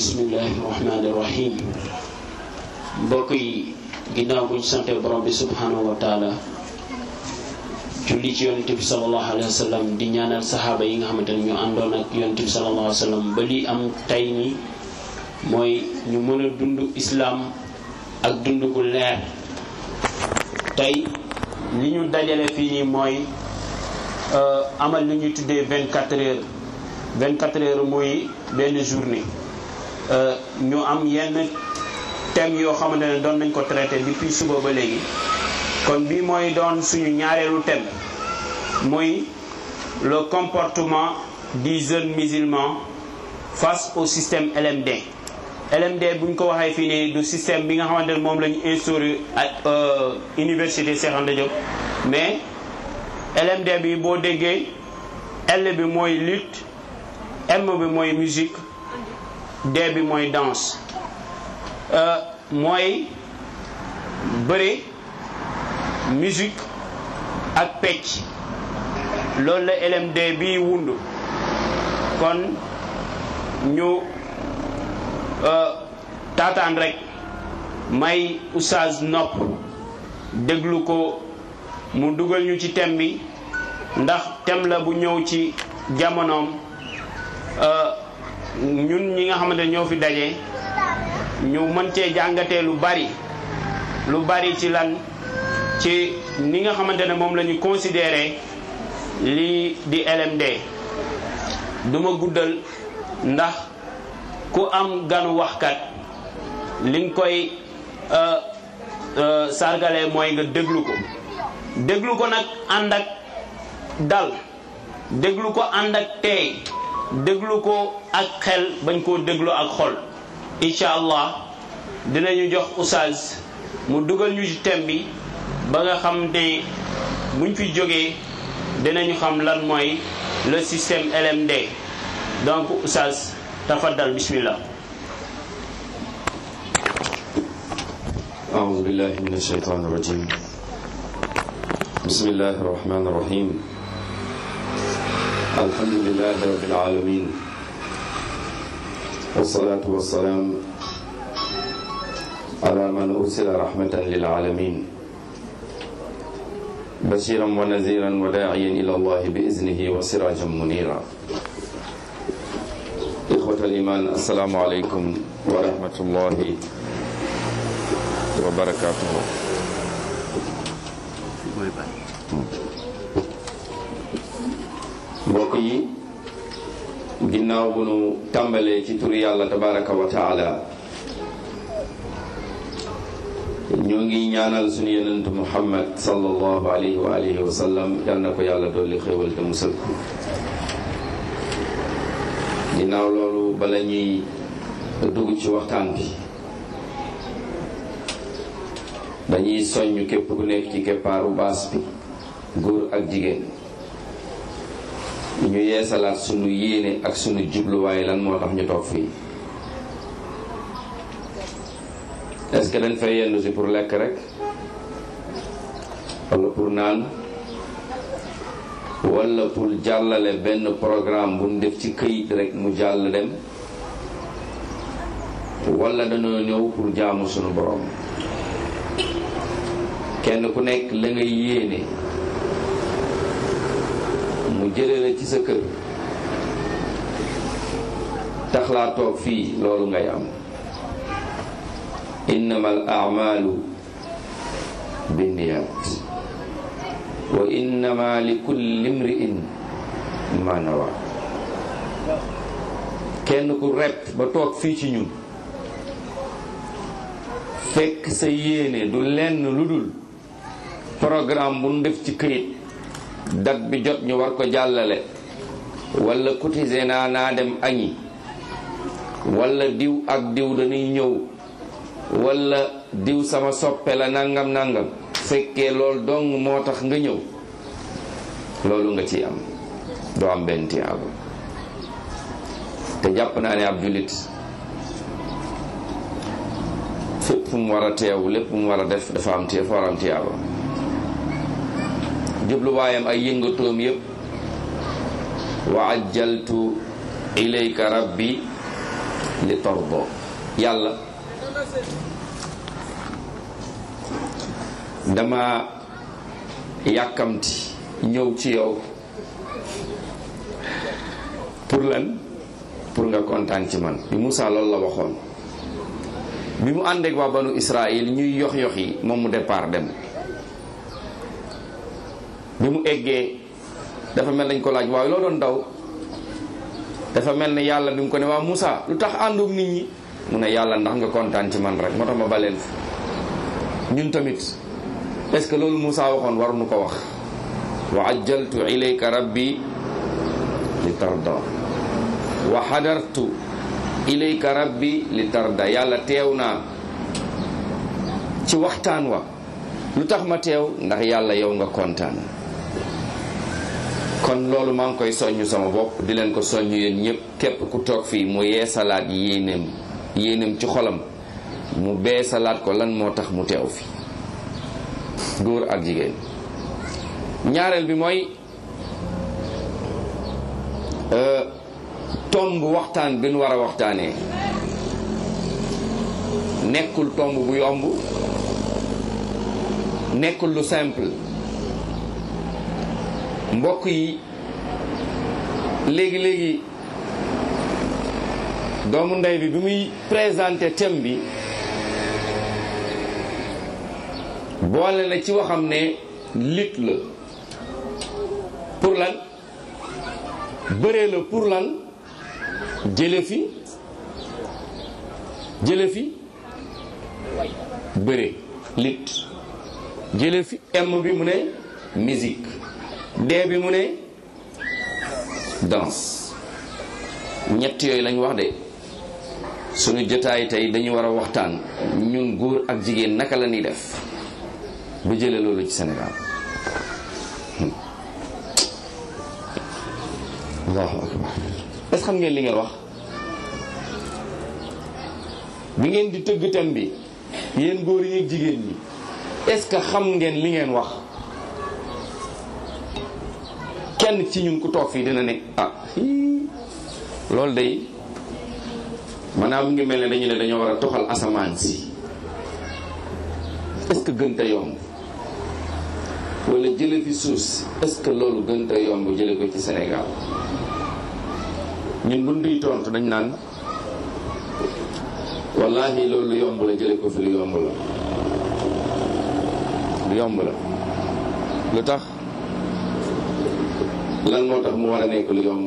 bismillahi rahmaani rahim mbokk yi ginnaaw buñ sante borom bi subhanahu wa taala julli ci yonente bi salallahu alayhi wa sallam di ñaanal saxaaba yi nga xamante ne ñu àndoon ak yonente bi salallahu alayhi wa sallam ba li am tey ni mooy ñu mën a dund islaam ak dund gu leer tey li ñu dajale fii nii mooy amal li ñuy tuddee vingt quatre heures vingt quatre heures muy benn journée ñu am yenn thèmes yoo xamante ne doon nañ ko traité depuis suba ba léegi kon bii mooy doon suñu ñaareelu thème muy le comportement du jeune musulman face au système LMD LMD bu ñu ko waxee fii nii du système bi nga xamante ne moom la ñu instauré ak université Cheikh Anta Diop mais LMD bi boo déggee L bi mooy lutte M bi mooy musique D bi mooy danse mooy bëre musique ak pecc loolu la LMD bi wundu kon ñu taataan rek may oustaz nopp déglu ko mu dugal ñu ci thème bi ndax thème la bu ñëw ci jamonoom ñun ñi nga xamante ñoo fi daje ñu mën cee jàngatee lu bari lu bari ci lan ci ni nga xamante ne moom la ñu considéré lii di LMD duma guddal ndax ku am ganu waxkat li nga koy sargale mooy nga déglu ko déglu ko nag ànd ak dal déglu ko ànd ak teey déglu ko ak xel bañ koo déglu ak xol incha allah dinañu jox oustaz mu dugal ñu ci thème bi ba nga xam ne buñ fi jógee dinañu xam lan mooy le système LMD donc oustaz tafaddal bismillah أعوذ بالله من الشيطان الرجيم بسم الله الرحمن الرحيم الحمد لله رب العالمين والصلاة والسلام على من أرسل رحمة للعالمين بشيرا ونذيرا وداعيا إلى الله بإذنه وسراجا منيرا إخوة الإيمان السلام عليكم ورحمة الله وبركاته mbokk yi ginnaaw bu nu tàmbalee ci turi yàlla tabaraka wa taala ñoo ngi ñaanal suñu yonent muhammad sallallahu alayhi wa alihi wa sallam yal na ko yàlla dolli xéwal te musal ko ginnaaw loolu bala ñuy dugg ci waxtaan bi dañuy soññ képp ku nekk ci keppaaru baas bi góor ak jigéen ñu yeesalaat sunu yéene ak sunu jubluwaay lan moo tax ñu toog fii est-ce que dañ fay yendu si pour lekk rek wala pour naan wala pour jàllale benn programme bu ñu def ci këyit rek mu jàll dem wala dañoo ñëw pour jaamu sunu borom kenn ku nekk la nga yéene mu jële la ci sa kër tax laa toog fii loolu ngay am innama al amalu binniyat wa innama li kulli imri'in ma nawa kenn ku repp ba toog fii ci ñun fekk sa yéene du lenn lu dul programme bu nu def ci këyit date bi jot ñu war ko jàllale wala cotiser naa naa dem añi wala diw ak diw dañuy ñëw wala diw sama soppe la nangam nangam fekkee loolu dong moo tax nga ñëw loolu nga ciy am doo am benn tiyaaba te jàpp naa ne ab jullit fépp fu mu war a teew lépp mu war a def dafa am tiya fa war am tiyaaba jubluwaayam ay yëngatoom yépp wa ajjaltu ilayka rabbi li tarda yàlla dama yàkkamti ñëw ci yow pour lan pour nga kontaan ci man bi Moussa loolu la waxoon bi mu àndeek waa banu Israël ñuy yox yox yi moom mu départ dem bi mu eggee dafa mel nañ ko laaj waaye loo doon daw dafa mel ne yàlla bi mu ko ne waa Moussa lu tax àndoog nit ñi mu ne yàlla ndax nga kontaan ci man rek moo tax ma baleen fi ñun tamit est-ce que loolu Moussa waxoon waruñu ko wax wa ajjaltu ilayka rabbi li tarda wa xadartu ilayka rabbi li tarda yàlla teew naa ci waxtaan wa lu tax ma teew ndax yàlla yow nga kontaan kon loolu maa ngi koy soññ sama bopp di leen ko soññ yéen ñëpp képp ku toog fii mu yeesalaat yéeneem yéeneem ci xolam mu beesalaat ko lan moo tax mu teew fi góor ak jigéen ñaareel bi mooy tomb waxtaan bi nu war a waxtaanee nekkul tomb bu yomb nekkul lu simple mbokk yi léegi léegi doomu ndey bi bi muy présenté thème bi boole na ci waxam ne lit la pour lan bëree la pour lan jële fi jële fi bëre lit jële fi m bi mu ne musique d bi mu ne danse ñett yooyu lañ wax de suñu jotaay tey dañu war a waxtaan ñun góor ak jigéen naka la ñuy def ba jële loolu ci Sénégal allahu akbar est-ce xam ngeen li ngeen wax bi ngeen di tëgg thème bi yéen góor yi ak jigéen ñi est-ce que xam ngeen li ngeen wax kenn ci ñun ku toog fii dina ne ah loolu day maanaam mu ngi mel ne dañu ne dañoo war a toxal asamaan si est-ce que gën te yomb wala jële fi suuf si est-ce que loolu gën te yomb jële ko ci Sénégal ñun bu duy tontu dañ naan wallahi loolu lu yomb la jële ko fi lu yomb la lu yomb la lu tax lan moo tax mu war a nekk lu yomb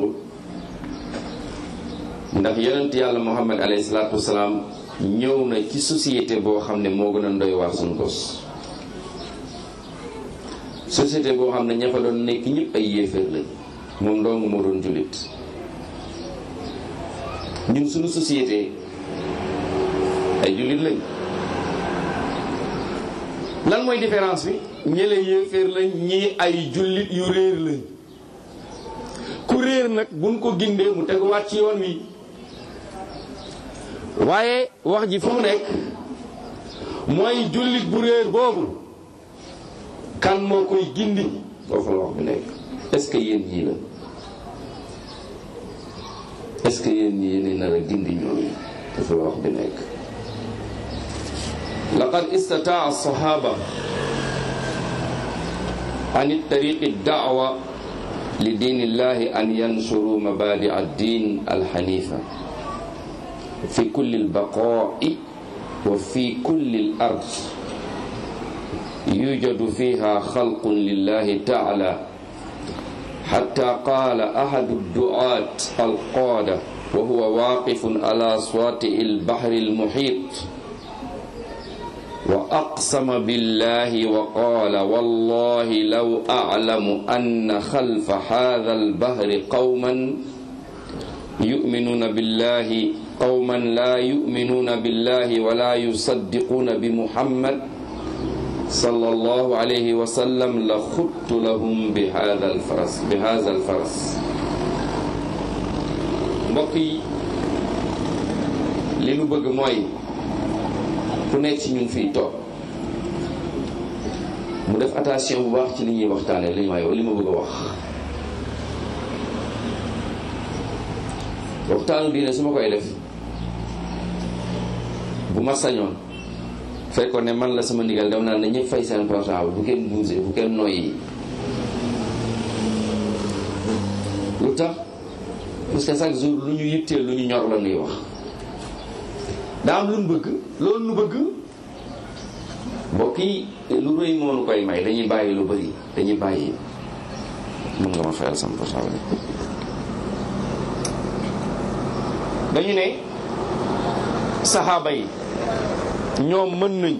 ndax yonent yàlla muhammad alayhi salaatu wasalaam ñëw na ci société boo xam ne moo gën a ndoy waar suñ gos société boo xam ne ña fa doon nekk ñëpp ay yéeféer lañ moom dong moo doon jullit ñun suñu société ay jullit lañ lan mooy différence bi ñële yéeféer lañ ñii ay jullit yu réer lañ ku réer nag buñ ko gindee mu teguwaat ci yoon wi waaye wax ji fu mu nekk mooy jullit bu réer boobu kan moo koy gindi foofu la wax bi nekk est-ce que yéen ñii la est-ce que yéen ñi yéen nar a gindi ñooñu foofu la wax bi nekk laqad istataa alsahaba an tariqi daawa li diin illahi an yansuru mabadi addin alxanifa fi kulli albaqaai wa fi kulli alard yujadu fiha xalqun lillahi taala حتى قال أحد الدعاة القادة وهو واقف على شاطئ البحر المحيط وأقسم بالله وقال والله لو أعلم أن خلف هذا البحر قوما يؤمنون بالله قوما لا يؤمنون بالله ولا يصدقون بمحمد صلى الله عليه وسلم لخدت لهم بهذا الفرس بهذا الفرس mbokk yi li nu bëgg mooy ku nekk ci ñun fii toog mu def attention bu baax ci li ñuy waxtaane li may li ma bëgg a wax waxtaanu diine su ma koy def bu ma sañoon fekkoon ne man la sama ndigal dem naa ne ñëpp fay seen portable bu kenn bougé bu kenn noyyi lu tax parce que chaque jour lu ñu yitteel lu ñu ñor la ñuy wax daa am lu ñu bëgg loolu nu bëgg mbokk yi lu rëy moo nu koy may dañuy bàyyi lu bëri dañuy bàyyi mën nga ma fayal sama portable dañu ne saxaaba yi ñoom mën nañ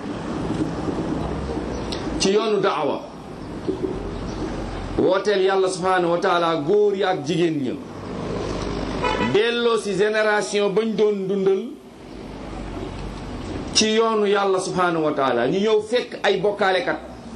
ci yoonu daawa wooteel yàlla subhanahu wa taala góor yi ak jigéen ña delloo si génération bañ doon dundal ci yoonu yàlla subhanahu wa taala ñu ñëw fekk ay bokkaalekat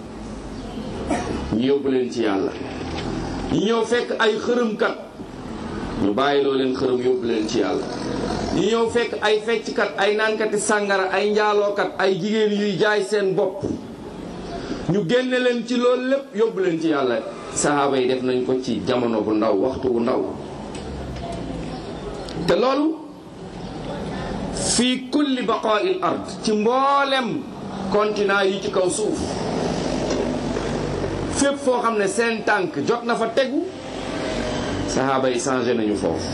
ñu yóbbu leen ci yàlla ñu ñëw fekk ay xërëmkat ñu bàyyiloo leen xërëm yóbbu leen ci yàlla ñu ñëw fekk ay fecckat ay naankati sàngara ay njaalookat ay jigéen yuy jaay seen bopp ñu génne leen ci loolu lépp yóbbu leen ci yàlla sahaaba yi def nañ ko ci jamono bu ndaw waxtu bu ndaw te loolu fii kulli baqaa'il ard ci mboolem continent yi ci kaw suuf fépp foo xam ne seen tànk jot na fa tegu sahaaba yi changé nañu foofu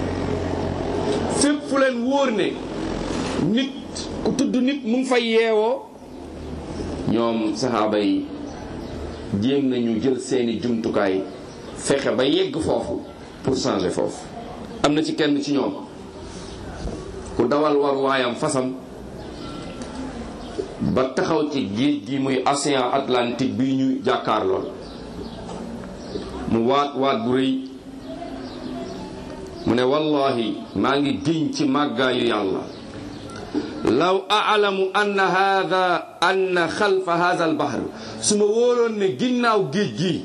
fépp fu leen wóor ne nit ku tudd nit mu ngi fay yeewoo ñoom saxaaba yi jéem nañu jël seeni jumtukaay fexe ba yegg foofu pour changer foofu am na ci kenn ci ñoom ku dawal war waayam fasam ba taxaw ci géej gi muy océan Atlantique bi ñu jàkkaar lool mu waat waat bu rëy mu ne wallahi maa ngi giñ ci màggaayu yàlla law aalamu anna hada anna xalfa hada al bahr su ma wóoroon ne ginnaaw géej gi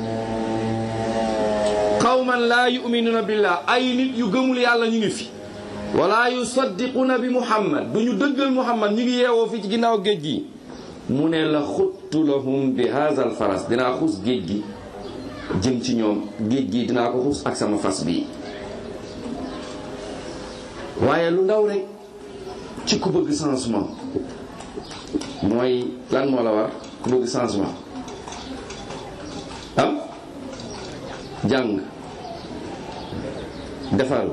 qawman laa yuminuuna billah ay nit yu gëmul yàlla ñu ngi fi wala yusaddiquuna bi muhammad du ñu dëggal muhammad ñu ngi yeewoo fi ci ginnaaw géej gi mu ne la xuttu lahum bi hada al faras dinaa xuus géej gi jëm ci ñoom géej gi dinaa ko xuus ak sama fas bii waaye lu ndaw rek ci ku bëgg changement mooy lan moo la war ku bëgg changement ah jàng defal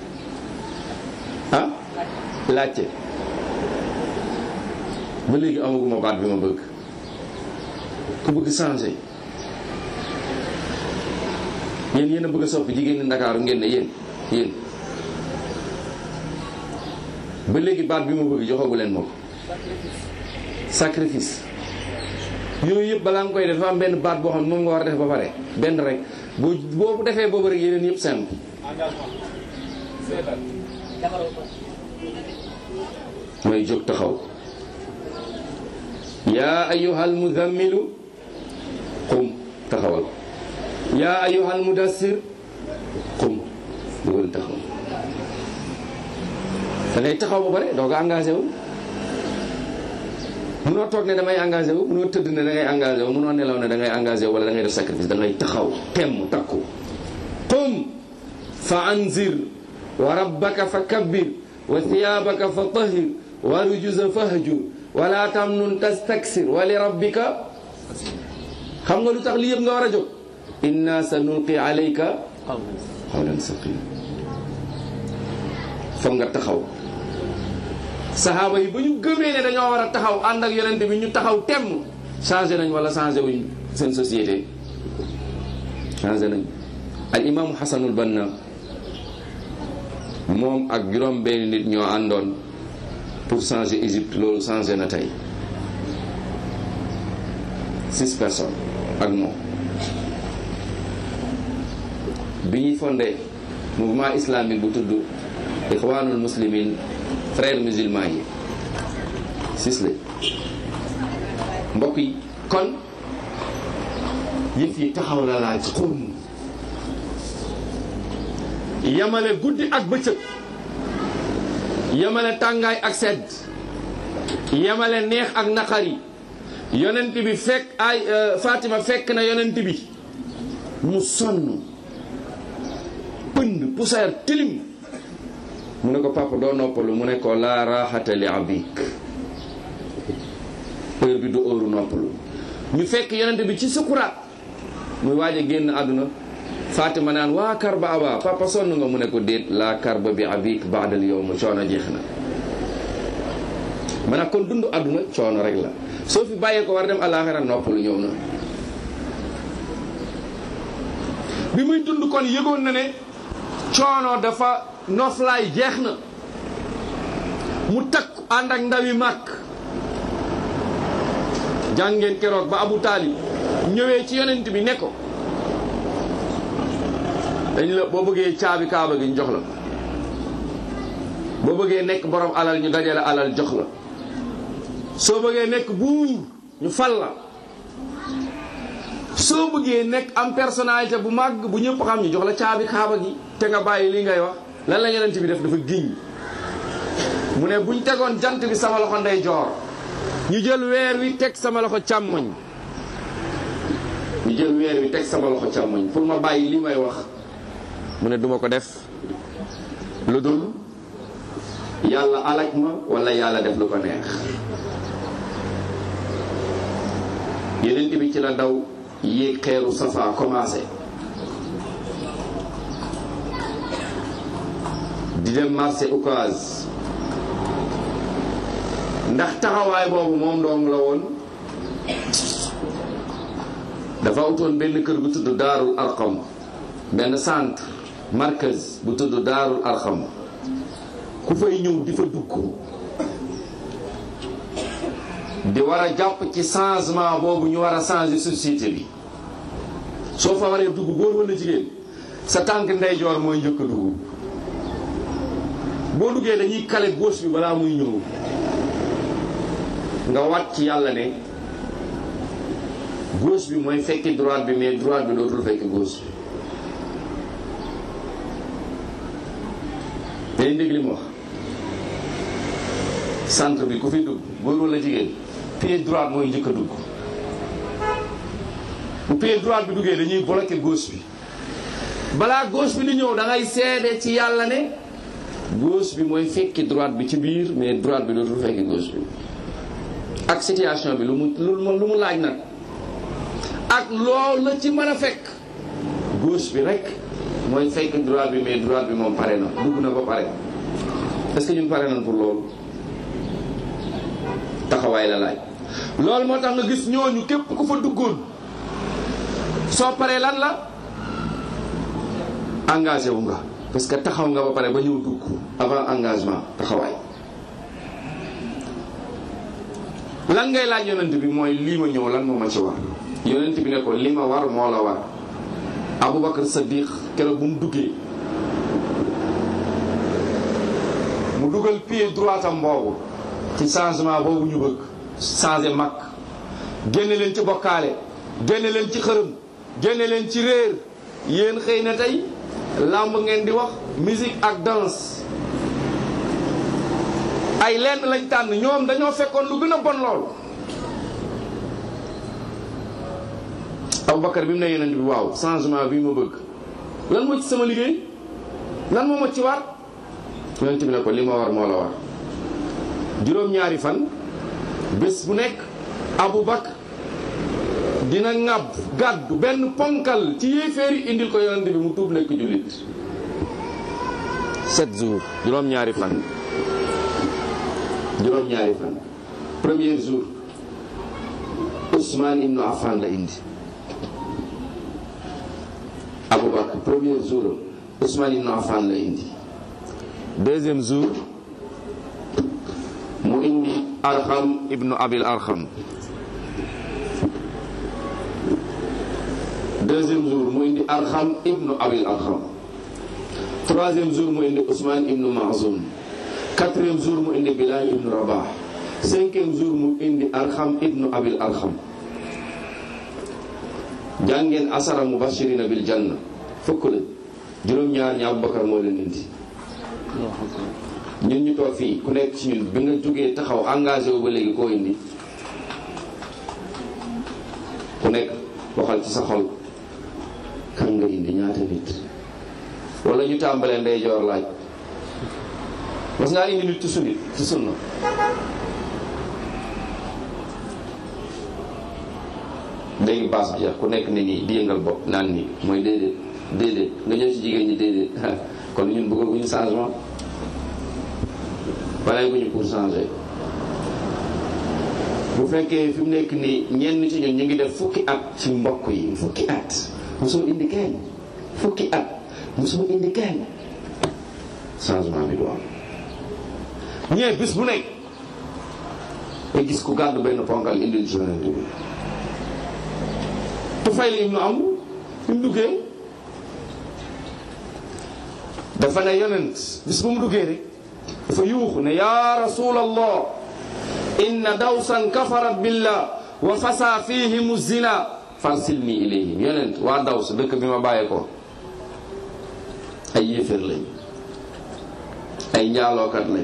ah laajte ba léegi amaguma baat bi ma bëgg ku bëgg changer yéen yéen a bëgg a soppi jigéen ñi Ndakaaru ngeen ne yéen yéen ba léegi baat bi ma bëgg joxagu leen ma ko sacrifice yooyu yëpp balaa nga koy def dafa am benn baat boo xam ne moom nga war a def ba pare benn rek boo boo defee boobu rek yeneen yëpp simple mooy jóg taxaw yaa ayyuhal muzammilu qum taxawal yaa ayyuhal mudassir qum dugal taxaw da ngay taxaw ba pare doo ko engagé wu munoo toog ne damay engagé wu munoo tëdd ne da ngay engagé wu munoo nelaw ne da ngay engagé wu wala da ngay def sacrifice da ngay taxaw temm takku qum fa anzir wa rabbaka fa kabbir wa thiyabaka fa tahir wa rujuza fahjur wala tamnun tastaksir wa li rabbika xam nga lu tax li yëpp nga war a jóg inna sa nulqi alayka qawlan saqila foog nga taxaw saxaaba yi ba ñu gëmee ne dañoo war a taxaw ànd ak yonente bi ñu taxaw temm changé nañ wala changé wuñ seen société changé nañ al imaamu xasanul banna moom ak juróom benn nit ñoo àndoon pour changer Égypte loolu changé na tey six personnes ak moom bi ñuy fondé mouvement islamique bu tudd ixwanul muslimin frères musulmans yi six la mbokk yi kon yëf yi taxaw la laaj xum yamale guddi ak bëccëg yamale tàngaay ak sedd yamale neex ak naqari yonent bi fekk ay Fatima fekk na yonent bi mu sonn pënd poussière tilim mu ne ko papa doo noppalu mu ne ko laa raaxata li abik heure bi du heure noppalu ñu fekk yonente bi ci sukuraat muy waaj a génn àdduna Fatima naan waa karba aba papa sonn nga mu ne ko déet laa karba bi abik baadal yow ma coono jeex na maanaam kon dund àdduna coono rek la soo fi bàyyee ko war dem àllaaxira noppalu ñëw na bi muy dund kon yëgoon na ne coono dafa noflaay jeex na mu takk ànd ak ndawi màkk jàngeen keroog ba Abu Taalib ñëwee ci yonent bi ne ko dañ la boo bëggee caabi kaaba gi ñu jox la boo bëggee nekk borom alal ñu dajale alal jox la soo bëggee nekk buur ñu fal la soo bëggee nekk am personnalité bu màgg bu ñëpp xam ñu jox la caabi kaaba gi te nga bàyyi li ngay wax lan la yonent bi def dafa giñ mu ne buñ tegoon jant bi sama loxo ndey joor ñu jël weer wi teg sama loxo càmmoñ ñu jël weer wi teg sama loxo càmmoñ pour ma bàyyi li may wax mu ne duma ko def lu dul yàlla alak ma wala yàlla def lu ko neex yeneen bi ci la daw yéeg xeeru safa commencé di dem marché Ocass ndax taxawaay boobu moom dong la woon dafa utoon benn kër bu tudd daarul arqam benn centre markaz bu tudd daarul arqam ku fay ñëw di fa dugg di war a jàpp ci changement boobu ñu war a changer société bi soo fa waree dugg góor wala jigéen sa tànk ndeyjoor mooy njëkk a dugg boo duggee dañuy kale gauche bi balaa muy ñëw nga wat ci yàlla ne gauche bi mooy fekki droite bi mais droite bi dootul fekki gauche bi dañ dégg li mu wax centre bi ku fi dugg góor wala jigéen pied droite mooy njëkk a dugg bu pied droite bi duggee dañuy bloqué gauche bi balaa gauche bi di ñëw da ngay seede ci yàlla ne gauche bi mooy fekki droite bi ci biir mais droite bi dootul fekki gauche bi ak situation bi lu mu lu mu laaj nag ak loolu la ci mën a fekk gauche bi rek mooy fekk droite bi mais droite bi moom pare na dugg na ba pare est-ce que ñun pare nañ pour loolu taxawaay la laaj loolu moo tax nga gis ñooñu képp ku fa duggoon soo paree lan la engagé wu nga parce que taxaw nga ba pare ba ñëw dugg avant engagement taxawaay lan ngay laaj yonent bi mooy lii ma ñëw lan moo ma ci war yonent bi ne ko li ma war moo la war Aboubacar Saddiq keroog bu mu duggee mu dugal pied droit am boobu ci changement boobu ñu bëgg changer mag génne leen ci bokkaale génne leen ci xërëm génne leen ci réer yéen xëy na tey làmb ngeen di wax musique ak danse ay lenn lañ tànn ñoom dañoo fekkoon lu gën a bon lool Aboubacar bi mu ne yonent bi waaw changement bi ma bëgg lan moo ci sama liggéey lan moo ma ci war yonent bi ne ko li ma war moo la war juróom-ñaari fan bés bu nekk Aboubacar dina ŋàbb gàddu benn ponkal ci yéeféer yi indil ko yonent bi mu tuub nekk jullit sept jours juróom-ñaari fan juróom-ñaari fan premier jour Ousmane Ibnu Affan la indi Aboubacar premier jour Ousmane Ibnu Affan la indi deuxième jour mu indi Arxam Ibnu Abil Arxam deuxième jour mu indi Arxam Ibnu Abil Arxam troisième jour mu indi Ousmane Ibnu Mazoum quatrième jour mu indi Bilal Ibnu Rabah cinquième jour mu indi Arxam Ibnu Abil Arxam jàngeen asara mubashirina bil janna fukk la juróom-ñaar ñi Aboubacar moo leen indi ñun ñu toog fii ku nekk ci ñun bi nga jógee taxaw engagé wu ba léegi koo indi ku nekk waxal ci sa xol kan nga indi ñaata nit wala ñu tàmbalee ndeyjoor laaj mas ngaa indi nit ci sunni ci sunna léegi baas bi ku nekk ni nii di yëngal bopp naan nii mooy déedéet déedéet nga ñëw ci jigéen ñi déedéet kon ñun bëggaguñu changement pare guñu pour changer bu fekkee fi mu nekk nii ñenn ci ñun ñu ngi def fukki at ci mbokk yi fukki at mosoo indi kenn fukki at mosoo indi kenn changement bi du am ñee bis bu nekk nga gis ku gàddu benn ponkal indil ci yonent bi Tufayl ibnu Amr fi mu duggee dafa ne yonent bis bu mu duggee rek dafa yuuxu ne yaa rasulallah inna dawsan kafarat billah wa fasa fihim zina farsilni ilayhim yonent waa daws dëkk bi ma bàyyee ko ay yéeféer lañ ay njaalookat lañ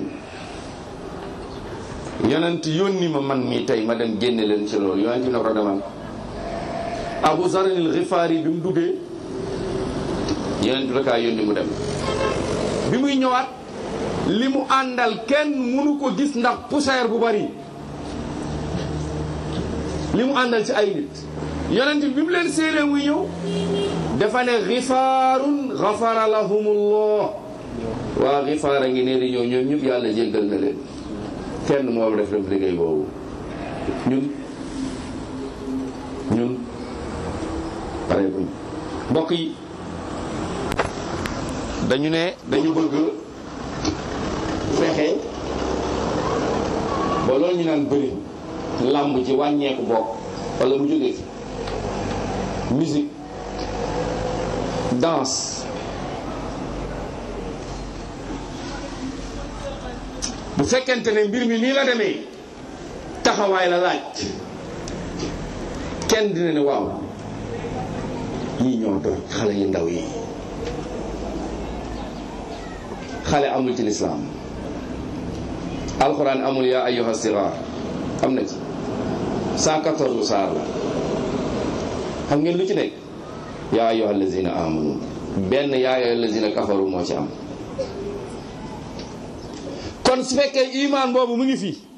yonent yónni ma man mii tey ma dem génne leen ci loolu yonent ne ko demal abu zaranil xifaari bi mu duggee yonent da kaa yónni mu dem bi muy ñëwaat li mu àndal kenn mënu ko gis ndax poussière bu bari li mu àndal ci ay nit yonent bi mu leen séenee muy ñëw dafa ne xifaarun xafara lahumullah waa xifaar a ngi nee di ñëw ñoom ñëpp yàlla jéggal na leen kenn moom def def liggéey boobu ñun ñun pare buñ mbokk yi dañu ne dañu bëgg fexe ba loolu ñu naan bëri làmb ci wàññeeku bokk wala mu jógee fi musique danse bu fekkente ne mbir mi nii la demee taxawaay la laaj kenn dina ne waaw ñii ñoo doon xale yu ndaw yi xale amul ci lislaam alxuraan amul yaa ayyuha sigaar am na ci 114 saar la xam ngeen lu ci nekk yaa ayyuha allazina amanu benn yaa ayyuha allazina kafaru moo ci am kon su fekkee imaan boobu mu ngi fi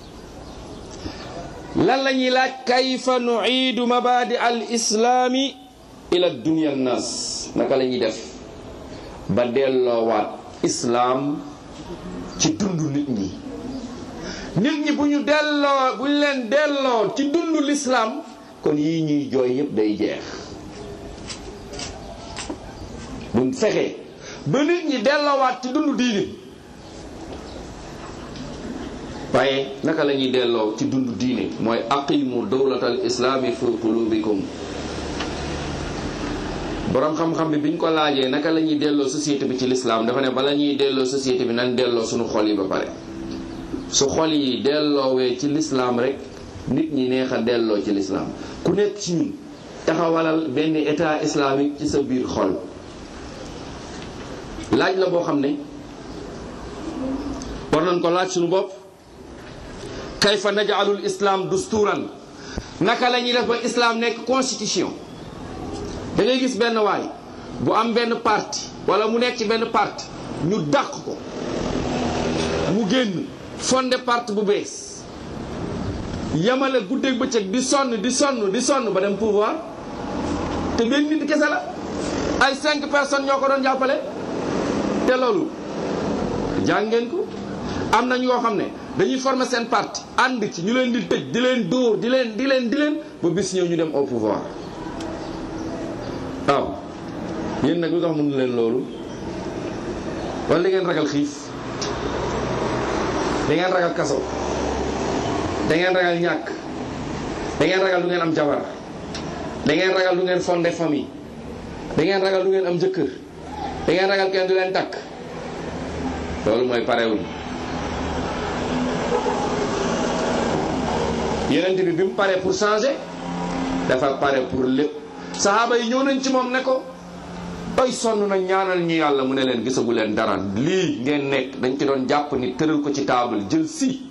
lan la ñuy laaj kayfa nuiidu mabadi al islaami ila dunia nas naka la ñuy def ba delloowaat islaam ci dundu nit ñi nit ñi bu ñu delloo bu ñu leen delloo ci dundu lislaam kon yii ñuy jooy yépp day jeex buñ fexee ba nit ñi delloowaat ci dundu diini waaye naka la ñuy delloo ci dundu diine mooy aqimu dawlatal islaami fi qulubikum borom xam-xam bi biñ ko laajee naka la ñuy delloo société bi ci lislaam dafa ne bala ñuy delloo société bi nañ delloo suñu xol yi ba pare su xol yi delloowee ci lislaam rek nit ñi neex a delloo ci lislaam ku nekk ci ñun taxawalal benn état islamique ci sa biir xol laaj la boo xam ne war nañ ko laaj suñu bopp kayfa naj'alul islam dusturan naka la ñuy def ba islam nekk constitution da ngay gis benn waay bu am benn parti wala mu nekk ci benn parti ñu dàq ko mu génn fondé parti bu bees yamale guddeeg bëccëg di sonn di sonn di sonn ba dem pouvoir te benn nit kese la ay cinq personnes ñoo ko doon jàppale te loolu jàngeen ko am na ñoo xam ne dañuy former seen parti ànd ci ñu leen di tëj di leen dóor di leen di leen di leen ba bis ñëw ñu dem au pouvoir waaw yéen nag lu tax mënu leen loolu wala da ngeen ragal xiif da ngeen ragal kaso da ngeen ragal ñàkk da ngeen ragal du ngeen am jabar da ngeen ragal du ngeen fondé famille da ngeen ragal du ngeen am jëkkër da ngeen ragal kenn du leen takk loolu mooy parewuñ yeneen bi bi mu paree pour changer dafa pare pour lépp saxaaba yi ñëw nañ ci moom ne ko ay sonn na ñaanal ñu yàlla mu ne leen gisagu leen dara lii ngeen nekk dañ ci doon jàpp ni tëral ko ci taabal jël si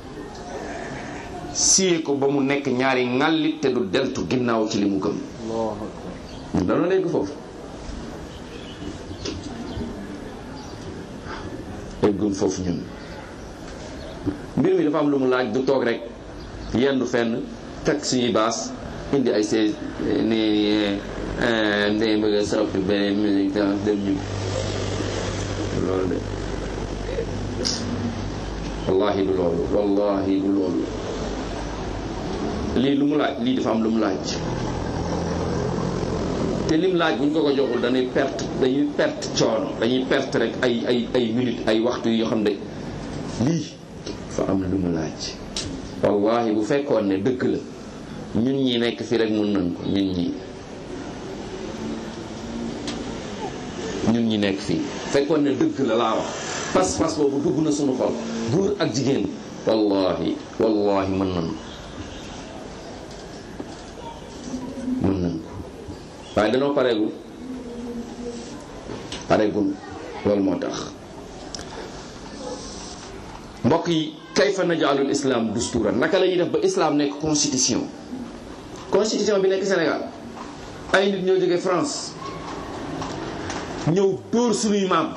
siyee ko ba mu nekk ñaari ŋàllit te du deltu ginnaaw ci li mu gëm ñu dañoo nekk foofu eggun foofu ñun mbir mi dafa am lu mu laaj du toog rek yendu fenn teg suñuy baas indi ay see ni ndey bëgg a soppi beneen musique tam dem ñu loolu de wallahi du loolu wallahi du loolu lii lu mu laaj lii dafa am lu mu laaj te lim laaj bu ñu ko ko joxul dañuy perte dañuy perte coono dañuy perte rek ay ay ay minutes ay waxtu yoo xam ne lii fa am lu mu laaj wallahi bu fekkoon ne dëgg la ñun ñi nekk fii rek mun nañ ko ñun ñi ñun ñi nekk fii fekkoon ne dëgg la laa wax pas-pas boobu dugg na sunu xol góor ak jigéen wallahi wallahi mën nañ ko mën nañ ko waaye danoo pareegul pareegul loolu moo tax mbokk yi kayfa najaalul islam dusturan naka la ñuy def ba islam nekk constitution constitution bi nekk Sénégal ay nit ñoo jógee France ñëw dóor suñuy maam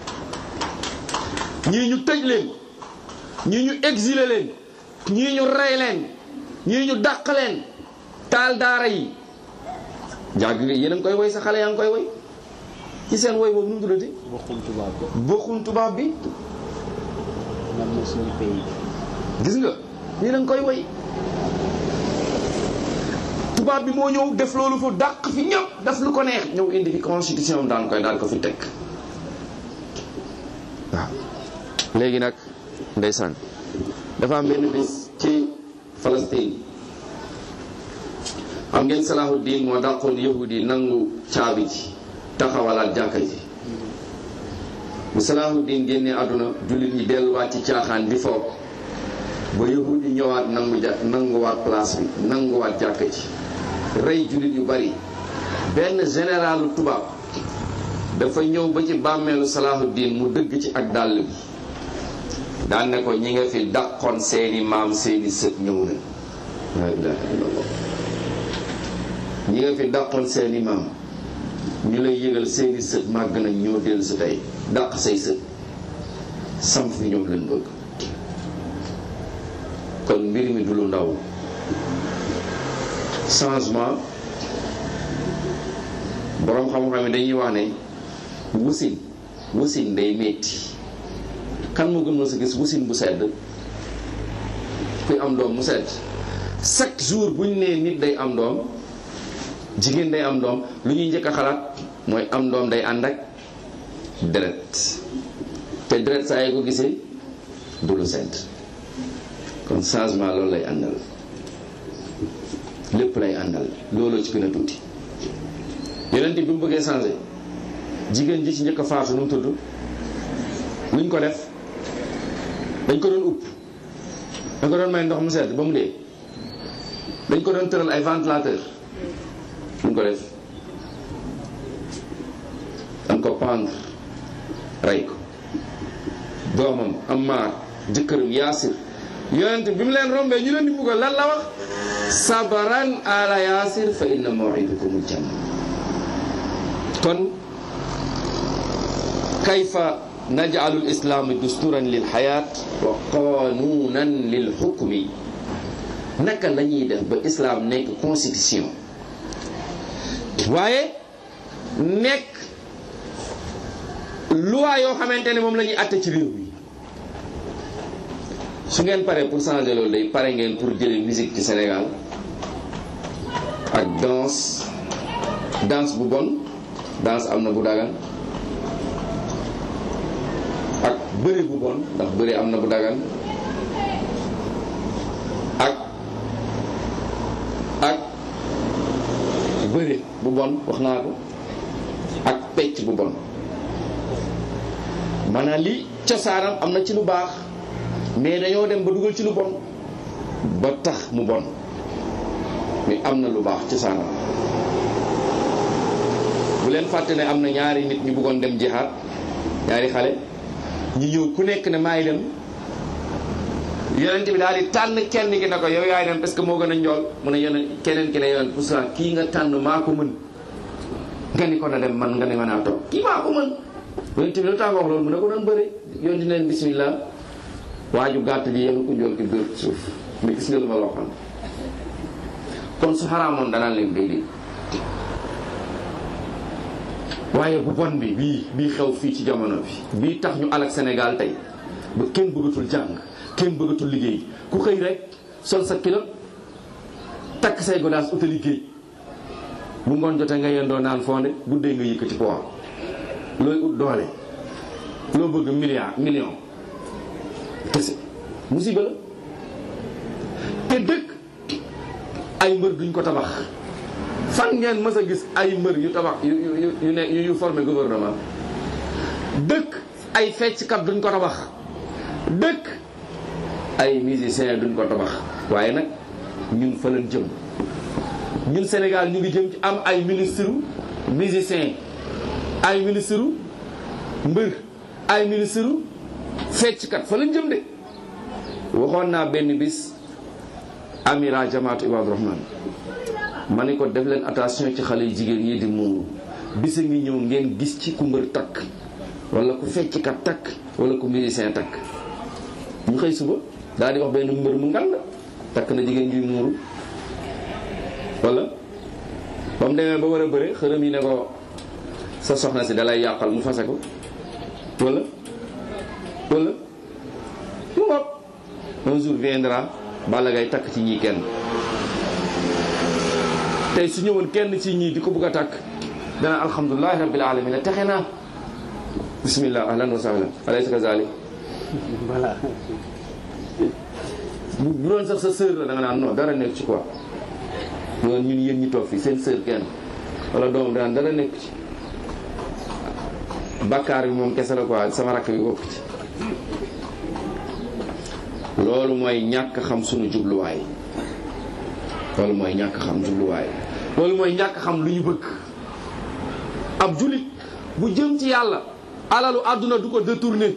ñii ñu tëj leen ñii ñu exilé leen ñii ñu rey leen ñii ñu dàq leen taal daara yi jàgg nga yéen a ngi koy woy sa xale yaa ngi koy woy ci seen woy boobu nu mu tuddati bokkul tubaab bi bokkun tubaab bi man na suñu pays gis nga yéen a ngi koy woy tubaab bi moo ñëw def loolu fu dàq fi ñëpp def lu ko neex ñëw indi fi constitution daan koy daal ko fi teg waaw léegi nag ndeysaan dafa am benn bis ci Palestine am ngeen Salahuddin moo dàqoon yahudi nangu caabi ji taxawalaat jàkka ji bu Salahuddin génnee àdduna jullit ñi delluwaat ci caaxaan di foog ba yahudi ñëwaat nangu ja nanguwaat place bi nanguwaat jàkka ji rey jullit yu bari benn généralu tubaab dafa ñëw ba ci bàmmeelu Salahuddin mu dëgg ci ak dàll bi daan ne ko ñi nga fi dàqoon seeni maam seeni sët ñëw na la ilaha illallah ñi nga fi dàqoon seeni maam ñu lay yëgal seeni sët màgg nañ ñoo dellu si tey dàq say sët sam fi ñoom leen bëgg kon mbir mi du lu ndaw changement boroom xam-xam yi dañuy wax ne wusin wusin day metti kan moo gën sa gis wusin bu sedd kuy am doom mu sedd chaque jour bu ñu nee nit day am doom jigéen day am doom lu ñuy njëkk a xalaat mooy am doom day ànd ak deret te deret saa yi ko gisee du lu sedd kon changement loolu lay àndal lépp lay àndal looloo ci gën a tuuti yeneen bi mu bëggee changé jigéen ji ci njëkk a faatu nu mu tudd luñ ko def dañ ko doon upp dañ ko doon may ndox mu sedd ba mu dee dañ ko doon tëral ay ventilateur luñ ko def dañ ko pendre rey ko doomam Ammaar jëkkëram Yaasir yonent bi mu leen rombee ñu leen di buggal lan la wax sabaran ala Yaasir fa inna maw'idakumul janna kon kayfa naj'alu al-islam dusturan lil hayat wa qanunan lil hukmi naka la ñuy def ba islam nekk constitution waaye nekk loi yoo xamante ne moom la ñuy àtte ci réew mi su ngeen paree pour changer loolu day pare ngeen pour jële musique ci Sénégal ak danse danse bu bon danse am na bu dagan ak bëre bu bon ndax bëre am na bu dagan ak ak bëre bu bon wax naa ko ak pecc bu bon maanaam li cosaanam am na ci lu baax mais dañoo dem ba dugal ci lu bon ba tax mu bon mais am na lu baax cosaanam bu leen fàtte ne am na ñaari nit ñu bëggoon dem jihaad ñaari xale ñu ñëw ku nekk ne maay dem yonent bi daal di tànn kenn ki ne ko yow yaay dem parce que moo gën a njool mu ne yonent keneen ki ne yonent pour kii nga tànn maa ko mën nga ni ko na dem man nga ne mën naa toog kii maa ko mën yonent bi lu tax wax loolu mu ne ko doon bëri yonent leen bismillah waaju gàtt ji yéen ko njool ki dóor ci suuf mais gis nga lu ma la waxoon kon su xaraamoon danaan leen déedéet waaye bu bon bi bii bii xew fii ci jamono bi bii tax ñu alak Sénégal tey ba kenn bëggatul jàng kenn bëggatul liggéey ku xëy rek sol sa kilo takk say godaas uta liggéey bu ngoon jotee nga yendoo naan fonde guddee nga yëkkati poids looy ut doole loo bëgg milliard million kese musiba la te dëkk ay mbër duñ ko tabax fan ngeen mës a gis ay mbër yu tabax yu yu yu ne yu formé gouvernement dëkk ay fecckat duñ ko tabax dëkk ay musicien duñ ko tabax waaye nag ñun fa lañ jëm ñun Sénégal ñu ngi jëm ci am ay ministre musicien ay ministre mbër ay ministre fecckat fa lañ jëm de waxoon naa benn bis amira jamaatu ibadu rahman ma ne ko def leen attention ci xale yu jigéen yi di muuru bisa ngi ñëw ngeen gis ci ku mbër takk wala ku fecckat takk wala ku musicien takk ñu xëy suba daal di wax benn mbër mu ngand takk na jigéen juy muuru wala ba mu demee ba war a bëre xërëm yi ne ko sa soxna si dalay yàqal mu fase ko wala wala mu ngoog un jour viendra Balla Gaye takk ci ñii kenn tey su ñëwoon kenn ci ñii di ko bëgg a takk dana alhamdulilahi rabbil alamin texe naa bismillah ahlan wa sahlan alaysa kazalik voilà bu bu doon sax sa sœur la da nga naan non dara nekk ci quoi ñoon ñun yéen ñi toog fii seen sœur kenn wala doomam daan dara nekk ci bakkaar bi moom kese la quoi sama rakk bi bokk ci loolu mooy ñàkk xam suñu jubluwaay loolu mooy ñàkk xam jubluwaay loolu mooy ñàkk xam lu ñu bëgg ab julit bu jëm ci yàlla alalu àdduna du ko détourné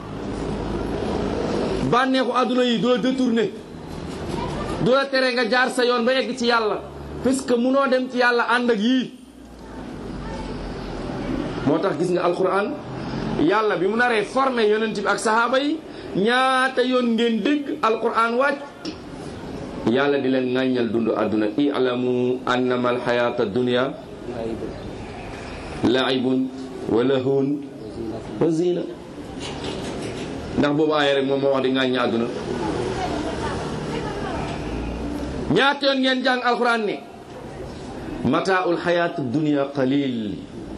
bànneexu àdduna yi du la détourné du la tere nga jaar sa yoon ba egg ci yàlla puisque munoo dem ci yàlla ànd ak yii moo tax gis nga alquran yàlla bi mu naree formé yonent bi ak sahaaba yi ñaata yoon ngeen dégg alquran wàcc yàlla di leen ŋàññal dund àdduna i'lamu annama alxayata dunia laibun wa lahun wa zina ndax boobu aaya rek moom moo wax di ŋàññi àdduna ñaata yoon ngeen jàng alquran ne mataaul xayat dunia qalil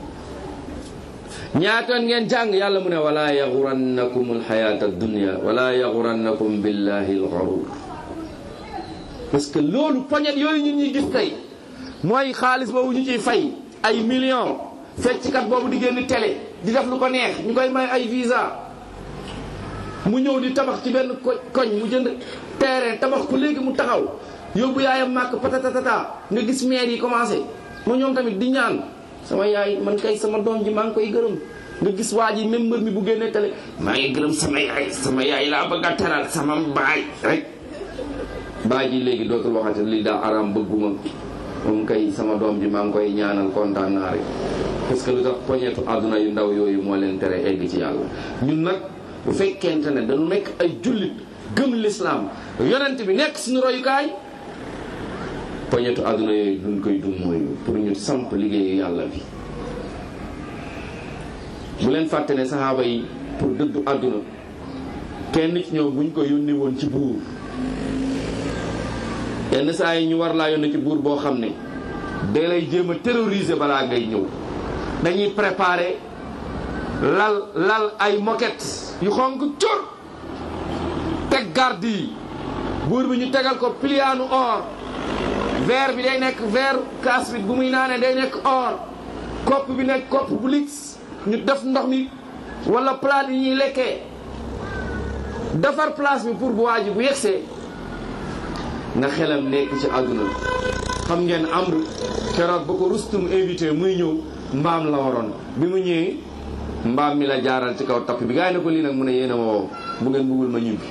ñaata yoon ngeen jàng yàlla mu ne wala yaxurannakum alxayata dunia wala yaxurannakum billahi alxarur parce que loolu poñet yooyu ñun ñuy gis tey mooy xaalis boobu ñu ciy fay ay millions fecckat boobu di génn télé di def lu ko neex ñu koy may ay visa mu ñëw di tabax ci benn ko koñ mu jënd terrain tabax ko léegi mu taxaw yóbbu yaayam màkk patatatata nga gis maire yi commencé mu ñoom tamit di ñaan sama yaay man kay sama doom ji maa ngi koy gërëm nga gis waa ji même mbër mi bu génnee télé maa ngi gërëm sama yaay sama yaay laa bëgg a teral sama baay rek baay ji léegi dootul waxati lii daa araam bëgguma moom kay sama doom ji maa ngi koy ñaanal kontaan naa rek parce que lu tax poñeetu àdduna yu ndaw yooyu moo leen tere egg ci yàlla ñun nag bu fekkente ne dañu nekk ay jullit gëm lislaam yonent bi nekk suñu royukaay poñetu àdduna yooyu duñ koy dum mooy pour ñu samp liggéeyu yàlla bi bu leen fàtte ne saxaaba yi pour dëddu àdduna kenn ci ñoom buñ ko yónni woon ci buur yenn saa yi ñu war laa yónni ci buur boo xam ne day lay jéem a terroriser balaa ngay ñëw dañuy préparer lal lal ay moquette yu xonk cur teg garde yi buur bi ñu tegal ko pliaanu or verre bi day nekk verre kaas bi bu muy naanee day nekk or kopp bi nekk kopp bu lix ñu def ndox mi wala plat yi ñuy lekkee defar place bi pour bu waa ji bu yegsee na xelam nekk ci àdduna xam ngeen amru keroog ba ko rustum invité muy ñëw mbaam la waroon bi mu ñëwee mbaam mi la jaaral ci kaw tapp bi gaa yi ne ko lii nag mu ne yéen a ma woo bu ngeen bëggul ma ñibbi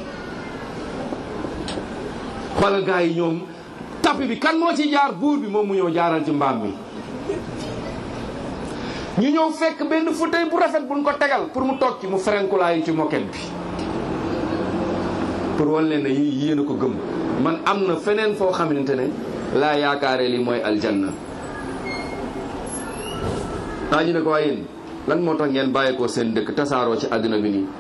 xoolal gaa yi ñoom tapp bi kan moo ci jaar buur bi moom mu ñëw jaaral ci mbaam mi ñu ñëw fekk benn fauteuil bu rafet buñ ko tegal pour mu toog ci mu ferenkulaayu ci moket bi pour wan leen ne yi yéen a ko gëm man am na feneen foo xamante ne laa yaakaare li mooy aljanna ah ñu ne ko waaye yéen lan moo tax ngeen bàyyi ko seen dëkk tasaaroo ci àdduna bi nii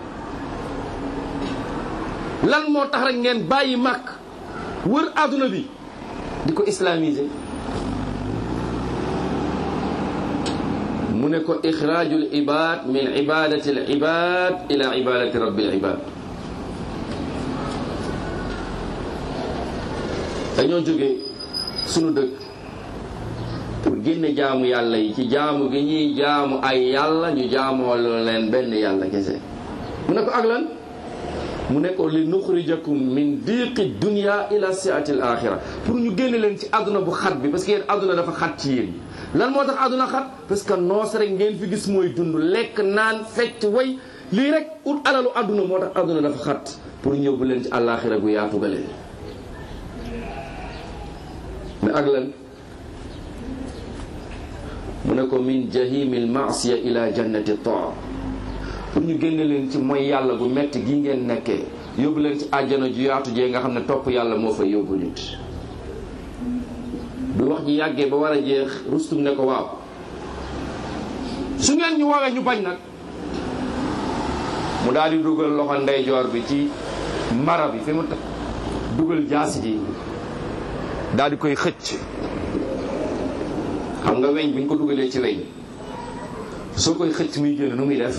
lan moo tax rek ngeen bàyyi màkk wër àdduna bi di ko islamiser mu ne ko ixraajul ibad min ibadati al ibad ila ibadati rabbil ibad dañoo jóge sunu dëkk pour génne jaamu yàlla yi ci jaamu gi ñuy jaamu ay yàlla ñu jaamoo leen benn yàlla kese mu ne ko ak lan mu ne ko li nuxrijakum min diqi dunia ila siati al axira pour ñu génne leen ci àdduna bu xat bi parce que yéen àdduna dafa xat ci yéen lan moo tax àdduna xat parce que noos rek ngeen fi gis mooy dund lekk naan fecc way lii rek ut alalu àdduna moo tax àdduna dafa xat pour ñëw bu leen ci àllaaxira gu yaatu gale mais ak lan mu ne ko min jahimil maasiya ila jannati taa pour ñu génne leen ci mooy yàlla gu metti gi ngeen nekkee yóbbu leen ci àjjana ju yaatu jee nga xam ne topp yàlla moo fa yóbbu nit du wax ji yàggee ba war a jeex rustum ne ko waaw su ngeen ñu woowee ñu bañ nag mu daal di dugal loxo ndeyjoor bi ci mara bi fi mu dugal jaasi ji daal di koy xëcc xam nga weñ bi ñu ko dugalee ci weñ soo koy xëcc muy génn nu muy def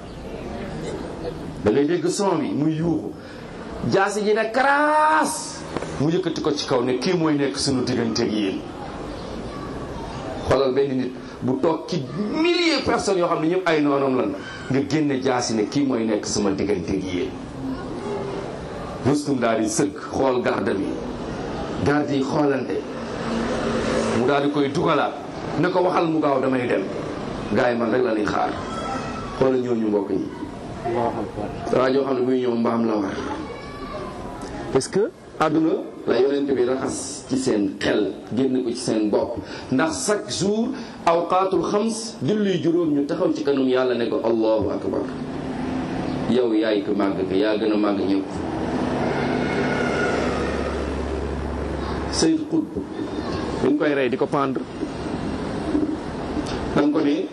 da ngay dégg son bi muy yuuxu jaasi ji ne karaas mu yëkkati ko ci kaw ne kii mooy nekk suñu diggante ak yéen xoolal benn nit bu toog ci milliers personnes yoo xam ne ñëpp ay noonam lan nga génne jaasi ne kii mooy nekk sama diggante ak yéen rustum daal di sëgg xool garde bi garde yi xoolante mu daal di koy dugalaat ne ko waxal mu gaaw damay dem gars yi man rek la ñuy xaar xoolal ñooñu mbokk yi waa joo xam ne buy ñëw mbaam la war parce que àdduna la yonent bi raxas ci seen xel génn ko ci seen bopp ndax chaque jour awqaatul xams julli juróom ñu taxaw ci kanam yàlla ne ko allahu akbar yow yaay ko màgg ko yaa gën a màgg ñëpp Seyd Qutb bi ñu koy rey di ko pendre dañ ko ne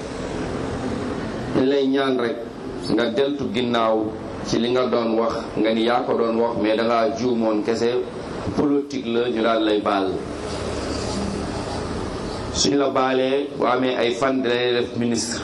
dañ lay ñaan rek nga deltu ginnaaw ci li nga doon wax nga ni yaa ko doon wax mais dangaa juumoon kese politique la ñu daal lay baal suñ la baalee bu amee ay fan dinañ def ministre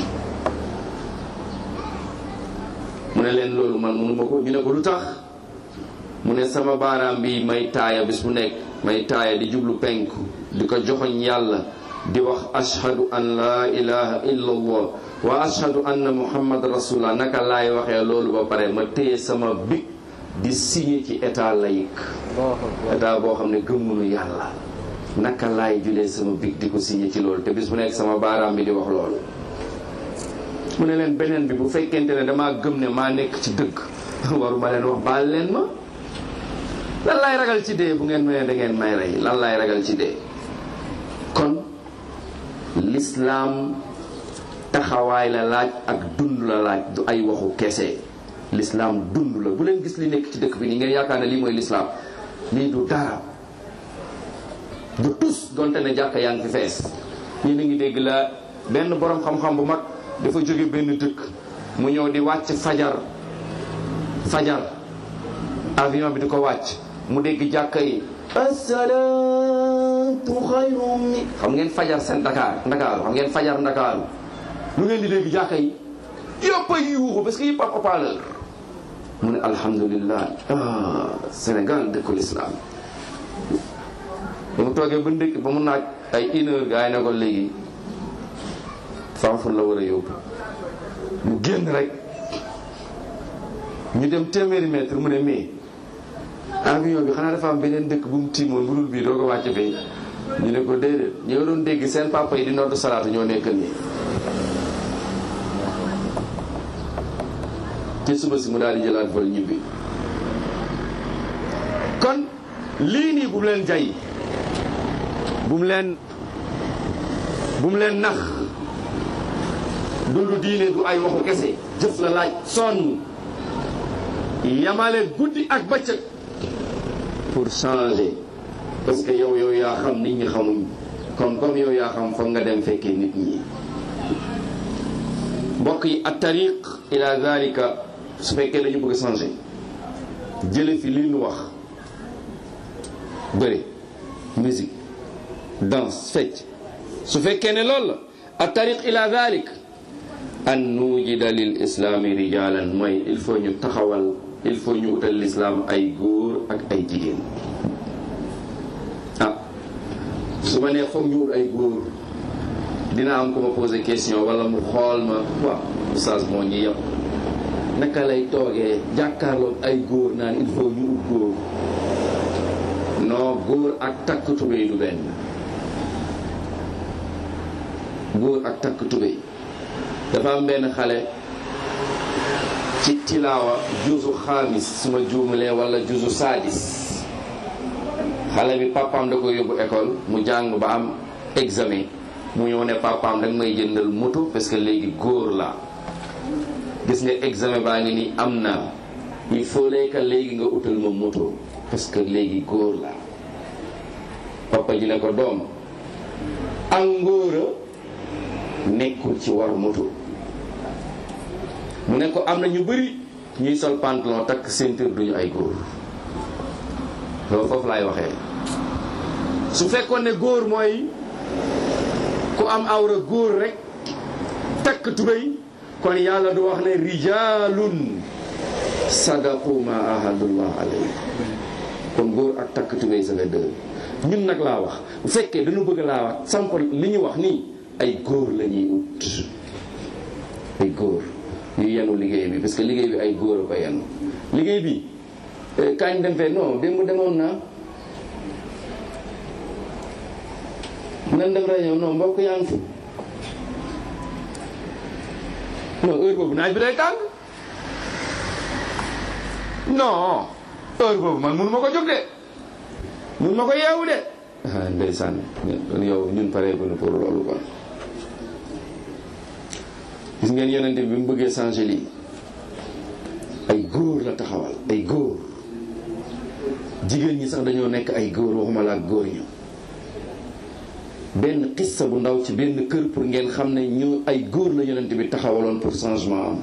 mu ne leen loolu man mënuma ko ñu ne ko lu tax mu ne sama baaraam bi may taaya bis bu nekk may taaya di jublu penku di ko joxoñ yàlla di wax ashhadu an laa ilaha illa allah wa ashhadu anna muhammad rasulullah naka laay waxee loolu ba pare ma téye sama big di signé ci état laïque état boo xam ne gëmmunu yàlla naka laay julee sama big di ko signé ci loolu te bis bu nekk sama baaraam bi di wax loolu mu ne leen beneen bi bu fekkente ne damaa gëm ne maa nekk ci dëgg waruma leen wax baal leen ma lan laay ragal ci dee bu ngeen mënee da ngeen may rey lan laay ragal ci dee kon lislaam taxawaay la laaj ak dund la laaj du ay waxu kese lislaam dund la bu leen gis li nekk ci dëkk bi nii ngeen yaakaar ne lii mooy lislaam lii du dara du tus donte ne jàkka yaa ngi fi fees ñii na ngi dégg la benn borom xam-xam bu mag dafa jóge benn dëkk mu ñëw di wàcc fajar fajar avion bi di ko wàcc mu dégg jàkka yi asalaatu xayrum mi xam ngeen fajar seen Dakar Ndakaaru xam ngeen fajar Ndakaaru lu ngeen di dégg jàkka yi yëpp a yuuxu parce que yëpp am haut-parleur mu ne alhamdulilah ah Sénégal dëkkul islam ba mu toogee ba ndékki ba mu naaj ay une heure gars yi ne ko léegi fanfur la war a yóbbu mu génn rek ñu dem téeméeri mètre mu ne mais avion bi xanaa dafa am beneen dëkk bu mu tiimoon bu dul bii doo ko wàcc fii ñu ne ko déedéet ñi nga doon dégg seen papa yi di noddu salaatu ñoo nekk nii ci suba si mu daal di jëlaat vol ñibbi kon lii nii bu mu leen jay bu mu leen bu mu leen nax dundu diine du ay waxu kese jëf la laaj sonn yamale guddi ak bëccëg pour changer parce que yow yow yaa xam nit ñi xamuñ kon comme yow yaa xam foog nga dem fekkee nit ñi mbokk yi at tariq ila zalika su fekkee dañu bëgg changer jële fi li ñu wax bëri musique danse fecc su fekkee ne loolu la at tariq ila zalik an nujida lil islami rijalan mooy il faut ñu taxawal il faut ñu utal l'islam ay góor ak ay jigéen ah su ma nee foog ñu ut ay góor dina am ku ma posé question wala mu xool ma waaw oustaz moo ñi yëpp naka lay toogee jàkkaarloog ay góor naan il faut ñu ut góor non góor ak takk tubéy du benn góor ak takk tubéy dafa am benn xale ci tilaawa juusu xaamis suma juumalee wala juusu saadis xale bi papaam da ko yóbbu école mu jàng ba am examen mu ñëw ne papaam danga may jëndal moto parce que léegi góor la gis nga examen baa ngi nii am na il faut que léegi nga utal ma moto parce que léegi góor la papa ji ne ko doom ak ngóora nekkul ci war moto mu ne ko am na ñu bëri ñuy sol pantalon takk ceinture duñu ay góor loolu foofu laay waxee su fekkoon ne góor mooy ku am awra góor rek takk tubéy kon yàlla du wax ne rijalun sadaqu ma ahadullah alayhi kon góor ak takk tubéy sa nga dëgg ñun nag laa wax bu fekkee dañu bëgg laa wax samp li ñu wax nii ay góor la ñuy ut ay góor yu yenu liggéey bi parce que liggéey bi ay góor a ko yenu liggéey bi kañ dem fee non démb demoon naa nan dem réunion non mbokk yaa ngi fi non heure boobu naaj bi day tàng non heure boobu man mënu ma ko jóg de mënu ma ko yeewu de ah ndeysaan yow ñun pare bu nu pour loolu quoi gis ngeen yonente bi mu bëggee changer lii ay góor la taxawal ay góor jigéen ñi sax dañoo nekk ay góor waxuma la ak góor ñu benn xissa bu ndaw ci benn kër pour ngeen xam ne ñu ay góor la yonente bi taxawaloon pour changement am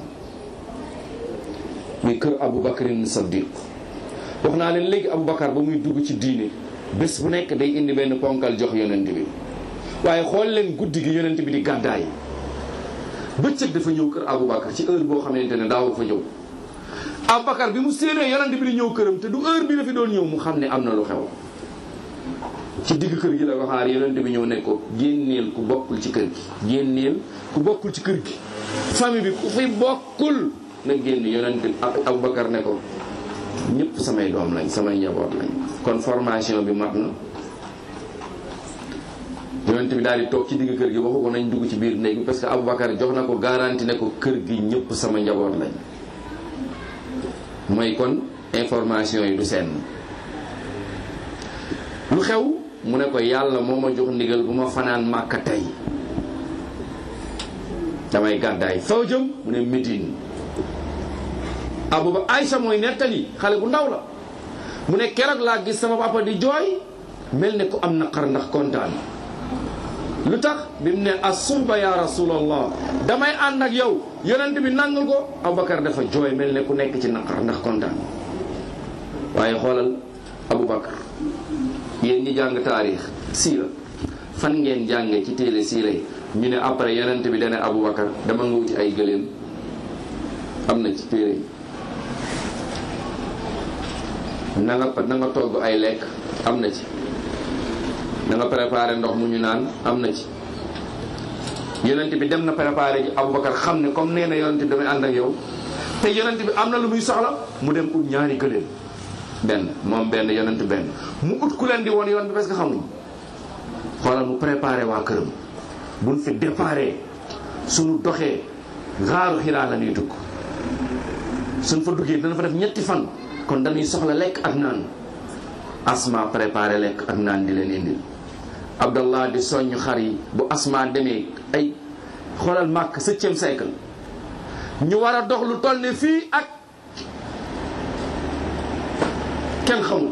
muy kër Abu Bakrin Saddiq wax naa leen léegi Abu Bakar ba muy dugg ci diine bés bu nekk day indi benn ponkal jox yonente bi waaye xool leen guddi gi yonente bi di gàddaay bëccëg dafa ñëw kër Aboubacar ci heure boo xamante ne daaw fa ñëw Aboubacar bi mu séenee yonent bi di ñëw këram te du heure bi la fi doon ñëw mu xam ne am na lu xew ci digg kër gi la ko xaar yonent bi ñëw ne ko génneel ku bokkul ci kër gi génneel ku bokkul ci kër gi famille bi ku fi bokkul na génn yonent Aboubacar ne ko ñëpp samay doom lañ samay njaboot lañ kon formation bi mat na yonent bi daal di toog ci digg kër gi waxu ko nañ dugg ci biir néeg bi parce que Aboubacar jox na ko garanti ne ko kër gi ñëpp sama njaboot lañ mooy kon information yi du seen lu xew mu ne ko yàlla moo ma jox ndigal bu ma fanaan màkka tey damay gàddaay faw jëm mu ne Médine Abouba Aïcha mooy nettali xale bu ndaw la mu ne keroog laa gis sama papa di jooy mel ne ku am naqar ndax kontaan lu tax bi mu ne asuba ya rasulallah damay ànd ak yow yonent bi nangal ko Aboubacar dafa jooy mel ne ku nekk ci naqar ndax kontaan waaye xoolal Aboubacar yéen ñi jàng taarix siira fan ngeen jànge ci téere siira yi ñu ne après yonent bi dane Aboubacar dama nga wuti ay gëléem am na ci téere yi na nga na nga togg ay lekk am na ci na nga préparé ndox mu ñu naan am na ci yonent bi dem na préparé ji Aboubacar xam ne comme nee na yonent bi damay ànd ak yow te yonent bi am na lu muy soxla mu dem ut ñaari gëléem benn moom benn yonent benn mu ut ku leen di woon yoon bi parce que xamuñ xoolal mu préparé waa këram buñ fi déparé suñu doxee gaaru xiraa la ñuy dugg suñ fa duggee dana fa def ñetti fan kon dañuy soxla lekk ak naan asma préparé lekk ak naan di leen indil abdallah di soññ xar yi bu asma demee ay xoolal màkk septième siècle ñu war a dox lu toll ne fii ak kenn xamul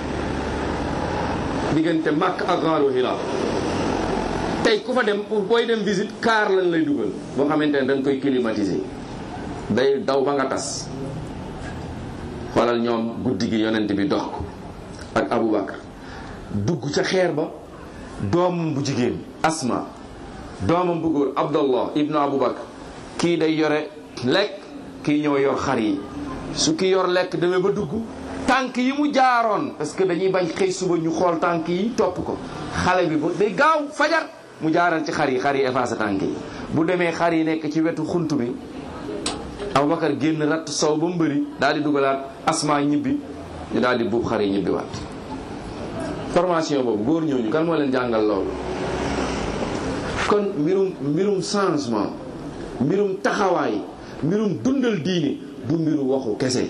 diggante màkk ak Gaaru Hira tey ku fa dem pour booy dem visite car lañ lay dugal boo xamante ne dañ koy climatiser day daw ba nga tas xoolal ñoom guddi gi yonent bi dox ko ak Aboubacar dugg ca xeer ba doomam bu jigéen Asma doomam bu góor Abdallah ibnu Aboubacar kii day yore lekk kii ñëw yor xar yi su ki yor lekk demee ba dugg tànk yi mu jaaroon parce que dañuy bañ xëy suba ñu xool tànk yi topp ko xale bi ba day gaaw fajar mu jaaral ci xar yi xar yi effacé tànk yi bu demee xar yi nekk ci wetu xunt bi Aboubacar génn ratt sow ba mu bëri daal di dugalaat asma ñibbi ñu daal di buub xar yi ñibbi waat formation boobu góor ñooñu kan moo leen jàngal loolu kon mbirum mbirum changement mbirum taxawaay mbirum dundal diine du mbiru waxu kese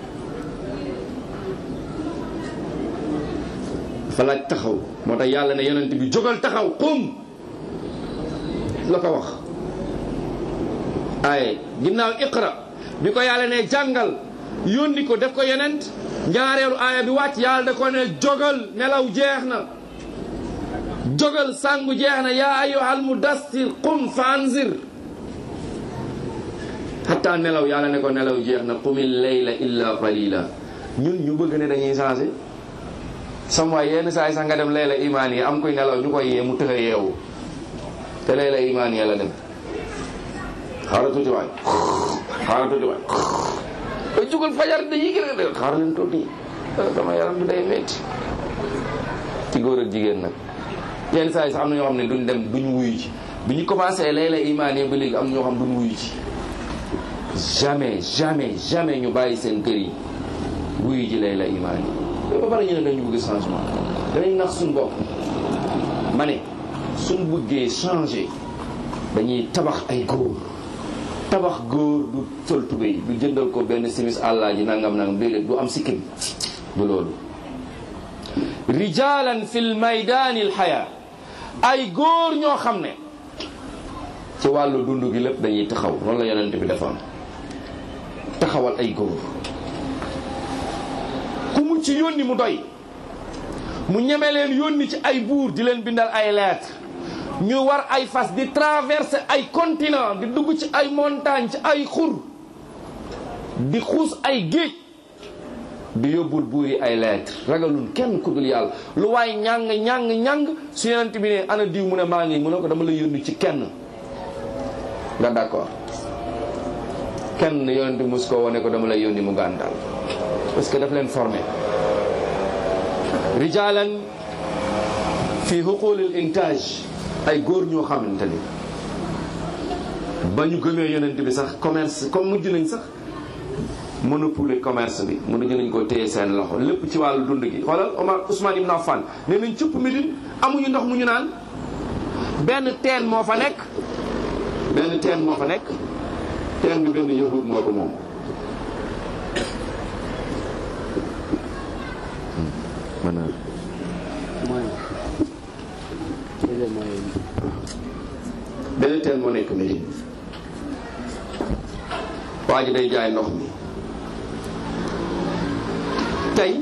dafa laaj taxaw moo tax yàlla ne yonent bi jógal taxaw xum la ko wax ay ginnaaw iqra bi ko yàlla ne jàngal yónni ko def ko yonent ñaareelu aaya bi wàcc yàlla da ko ne jógal nelaw jeex na jógal sàngu jeex na yaa ayyuhal mudassir qum fa anzir hatta nelaw yàlla ne ko nelaw jeex na qumil layla illa qalila ñun ñu bëgg ne dañuy changé sam waay yenn saa yi sax nga dem layla imaan yi am koy nelaw ñu koy yee mu tëx a yeewu te layla imaan yi la dem xaaral tuuti waay xaaral tuuti waay ba jugal fajar da yi gën a xaaral leen tuuti sama yaram bi day metti ci góor ak jigéen nag yenn saa yi sax am na ñoo xam ne duñ dem duñ wuyu ci bi ñu commencé layla imaan yi ba léegi am na ñoo xam duñ wuyu ci jamais jamais jamais ñu bàyyi seen kër yi wuyu ji layla imaan yi ba pare ñu ne dañu bëgg changement danañ nax suñ bopp ma ne suñ bëggee changer dañuy tabax ay góor tabax góor du sol tubéy du jëndal ko benn simis àllaa ji nangam nangam déedéet du am sikkim du loolu rijalan fil maydaani alxaya ay góor ñoo xam ne ci wàllu dund gi lépp dañuy taxaw noonu la yonent bi defoon taxawal ay góor ku mu ci yónni mu doy mu ñeme leen yónni ci ay buur di leen bindal ay lettre ñu war ay fas di traverser ay continent di dugg ci ay montagne ci ay xur di xuus ay géej di yóbbul buur yi ay lettre ragalun kenn ku dul yàlla lu waay ñàng ñàng ñàng su yonent bi ne ana diw mu ne maa ngi mu ne ko dama la yónni ci kenn nga d'accord kenn yonent bi mos koo wane ko dama lay yónni mu gàntal parce que daf leen formé rijalan fi xuqulil intage ay góor ñoo xamante ni ba ñu gëmee yonent bi sax commerce comme mujj nañ sax monopole commerce bi mënuñu nañ ko téye seen loxo lépp ci wàllu dund gi xoolal Omar Ousmane Ibn Affan nee nañ cëpp Médine amuñu ndox mu ñu naan benn teen moo fa nekk benn teen moo fa nekk teen bi benn yahud moo ko moom maanaam benn teen moo nekk Médine waa ji day jaay ndox mi tey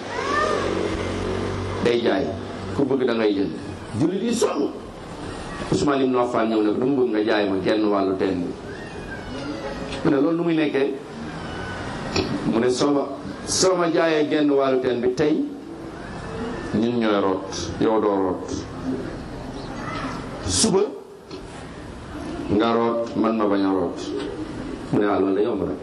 day jaay ku bëgg da ngay jënd jullit yi sonn Ousmane Ibn Affan ñëw ne ko dama bëgg nga jaay ma genn wàllu teen bi mu ne loolu nu muy nekkee mu ne soo ma soo ma jaayee genn wàllu teen bi tey ñun ñooy root yow doo root suba nga root man ma bañ a root mu ne waaw loolu da yomb rek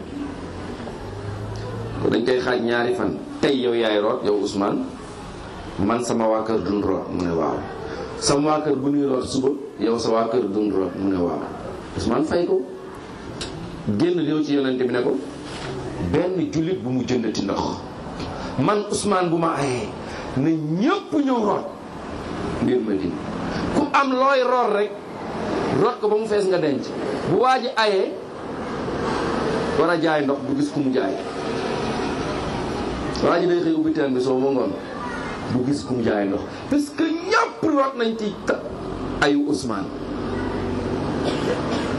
dañ koy xaaj ñaari fan tey yow yaay root yow Ousmane man sama waa kër dun root mu ne waaw sama waa kër bu ñuy root suba yow sa waa kër dun root mu ne waaw Ousmane fay ko génn yow ci yonente bi ne ko benn jullit bu mu jëndati ndox man Ousmane bu ma ayee na ñëpp ñëw root ngir ma di ku am looy root rek root ko ba mu fees nga denc bu waa ji ayee war a jaay ndox du gis ku mu jaay waa ji day xëy ubbi teen bi soo ba ngoon du gis ku mu jaay ndox parce que ñëpp root nañ ci ayu Ousmane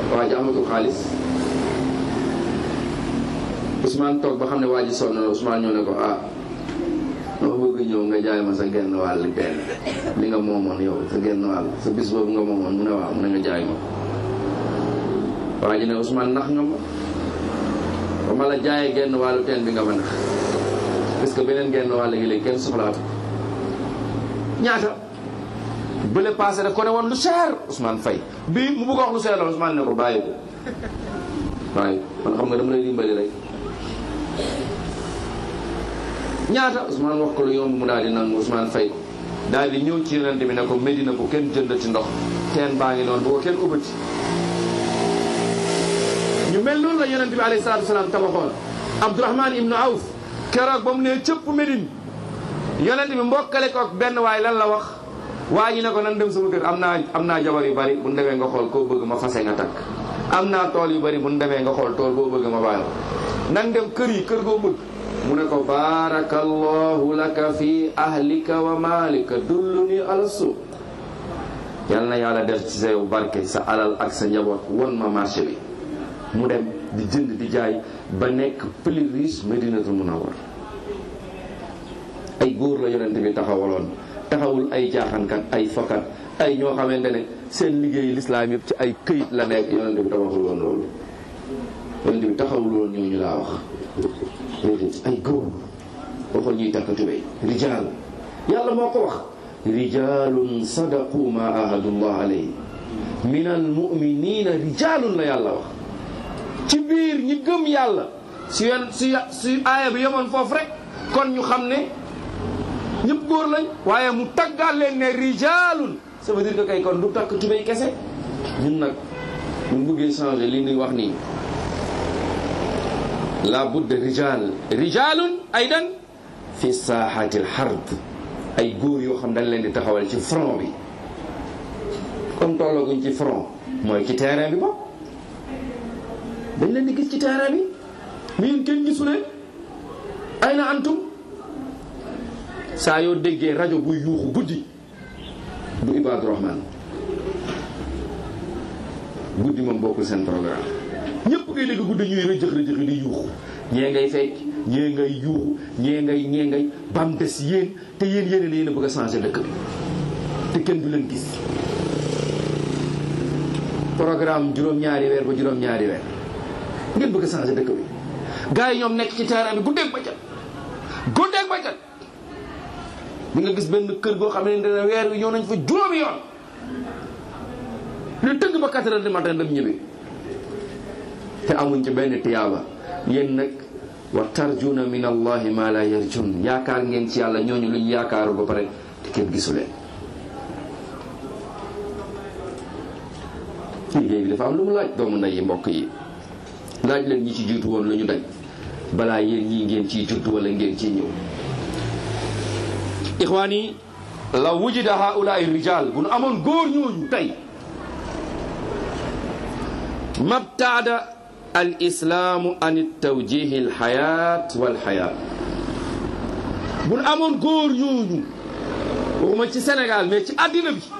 waa ji amatul xaalis Ousmane toog ba xam ne waa ji sonn na Ousmane ñëw ne ko ah dama bëgg ñëw nga jaay ma sa genn wàll benn li nga moomoon yow sa genn wàll sa bis boobu nga moomoon mu ne waaw mu ne nga jaay ma waa ji ne Ousmane nax nga ma ba ma la jaayee genn wàllu teen bi nga ma nax parce que beneen genn wàll gi léegi kenn soxlaatu ñaata bële passé daf ko ne woon lu cher Ousmane Faye bii mu bëgg wax lu cher la Ousmane ne ko bàyyi ko bàyyi ko man xam nga dama lay dimbali rek ñaata Ousmane wax ko lu yomb mu daal di nangu Ousmane Faye ko daal di ñëw ci yonente bi ne ko Medina ko kenn jëndati ndox teen baa ngi noonu bu ko kenn ubbati ñu mel noonu la yonente bi alayhi salaatu wasalaam tabaxoon Abdourahman ibnu Awf keroog ba mu ne cëpp Médine yonente bi mbokkale ko ak benn waay lan la wax waa ji ne ko nan dem sama kër am naa am naa jabar yu bari bu ñu demee nga xool koo bëgg ma fase nga takk am naa tool yu bari bu ñu demee nga xool tool boo bëgg ma bàyyi nan dem kër yi kër goo bëgg mu ne ko baarakallahu laka fi ahlika wa malika dulluni ala suuq yal na yàlla def ci sa yow barke sa alal ak sa njaboot won ma marché bi mu dem di jënd di jaay ba nekk plus riche Medinatul Munawwar ay góor la yonent bi taxawaloon taxawul ay jaaxankat ay fakat ay ñoo xamante ne seen liggéey lislaam yëpp ci ay këyit la nekk yonent bi taxawul woon loolu yonent bi taxawul woon ñooñu laa wax déedéet ay góor waxoon ñuy takk tubéy rijaal yàlla moo ko wax rijalun sadaqu ma ahadullah alayhi min al muminina rijalun la yàlla wax ci biir ñi gëm yàlla su yoon su su aaya bi yemoon foofu rek kon ñu xam ne ñëpp góor lañ waaye mu taggal leen ne rijalun ça veut dire que kay kon du takk tubéy kese ñun nag ñun bëggee changer li ñuy wax nii la budda rijal rijalun aydan fi saaxati alxard ay góor yoo xam dañ leen di taxawal ci front bi comme tollaguñ ci front mooy ci terrain bi ba dañ leen di gis ci terrain bi mais yéen kenn gisu leen ay na antum saa yoo déggee rajo buy yuuxu guddi du Ibadu Rahman guddi moom bokkul seen programme ñëpp ngay dégg guddi ñuy rëjëx rëjëx di yuuxu ñee ngay fecc ñee ngay yuuxu ñee ngay ñee ngay bam des yéen te yéen yéen yéen a bëgg a changer dëkk bi te kenn du leen gis programme juróom-ñaari weer ba juróom-ñaari weer ngeen bëgg a changer dëkk bi gars yi ñoom nekk ci terrain bi guddeeg bëccëg guddeeg bëccëg di nga gis benn kër goo xam ne dina weer wi ñëw nañ fa juróomi yoon lu tëgg ba 4 heures du matin dem ñibbi te amuñ ci benn tiyaaba yéen nag wa tarjuna min allahi ma la yarjun yaakaar ngeen ci yàlla ñooñu luñ yaakaaru ba pare te kenn gisu leen liggéey bi dafa am lu mu laaj doomu nday yi mbokk yi laaj leen ñi ci jiitu woon lu ñu daj balaa yéen ñii ngeen ciy judd wala ngeen ciy ñëw ixwaan yi la wujida haulaai rijal bu nu amoon góor ñooñu tey mabtaada al islaamu an tawjihi al xayaat wal xayaat bu nu amoon góor ñooñu waxuma ci Sénégal mais ci àddina bi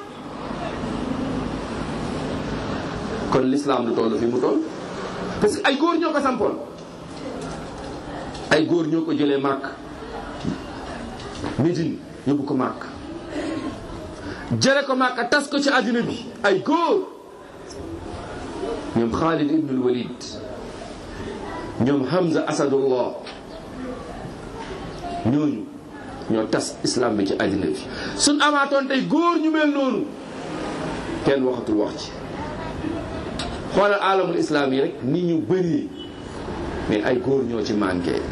kon l'islam du toll fi mu toll parce que ay góor ñoo ko sampoon ay góor ñoo ko jëlee màkk Médine yóbbu ko màkk jële ko màkk tas ko ci àddina bi ay góor ñoom Khalid ibnul Walid ñoom Hamza Asadullah ñooñu ñoo tas islam bi ci àddina bi suñ amaatoon tey góor ñu mel noonu kenn waxatul wax ci xoolal alamul islam yi rek nit ñu bëri mais ay góor ñoo ci manqué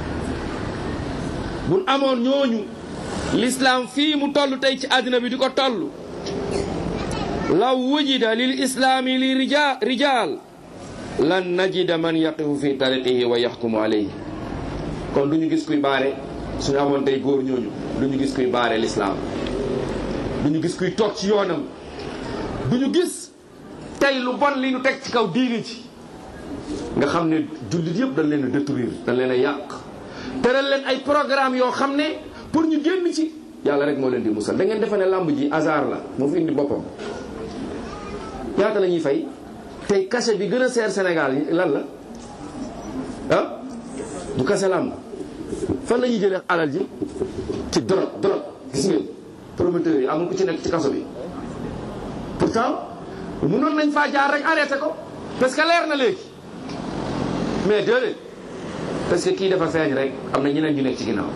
buñ amoon ñooñu l'islam fii mu toll tey ci àddina bi di ko toll law wujida lil islaami li rija rijal lan najida man yaqifu fi tariqihi wa yaxkumu alayhi kon du ñu gis kuy baare suñu amoon tey góor ñooñu du ñu gis kuy baare l'islam du ñu gis kuy toog ci yoonam du ñu gis tey lu bon li ñu teg ci kaw diini ci nga xam ne jullit yëpp dañ leen a détruire dañ leen a yàq tëral leen ay programme yoo xam ne pour ñu génn ci yàlla rek moo leen di musal da ngeen defe ne làmb ji hasard la moo fi indi boppam ñaata la ñuy fay tey cachet bi gën a seer Sénégal lan la ah du kase lamb fan la ñuy jëlee alal ji ci drogue drogue gis ngeen promoteurs yi amul ku ci nekk ci kaso bi pourtant mënoon nañ faa jaar rek arrêté ko parce que leer na léegi mais déedéet parce que kii dafa feeñ rek am na ñeneen ñu nekk ci ginnaaw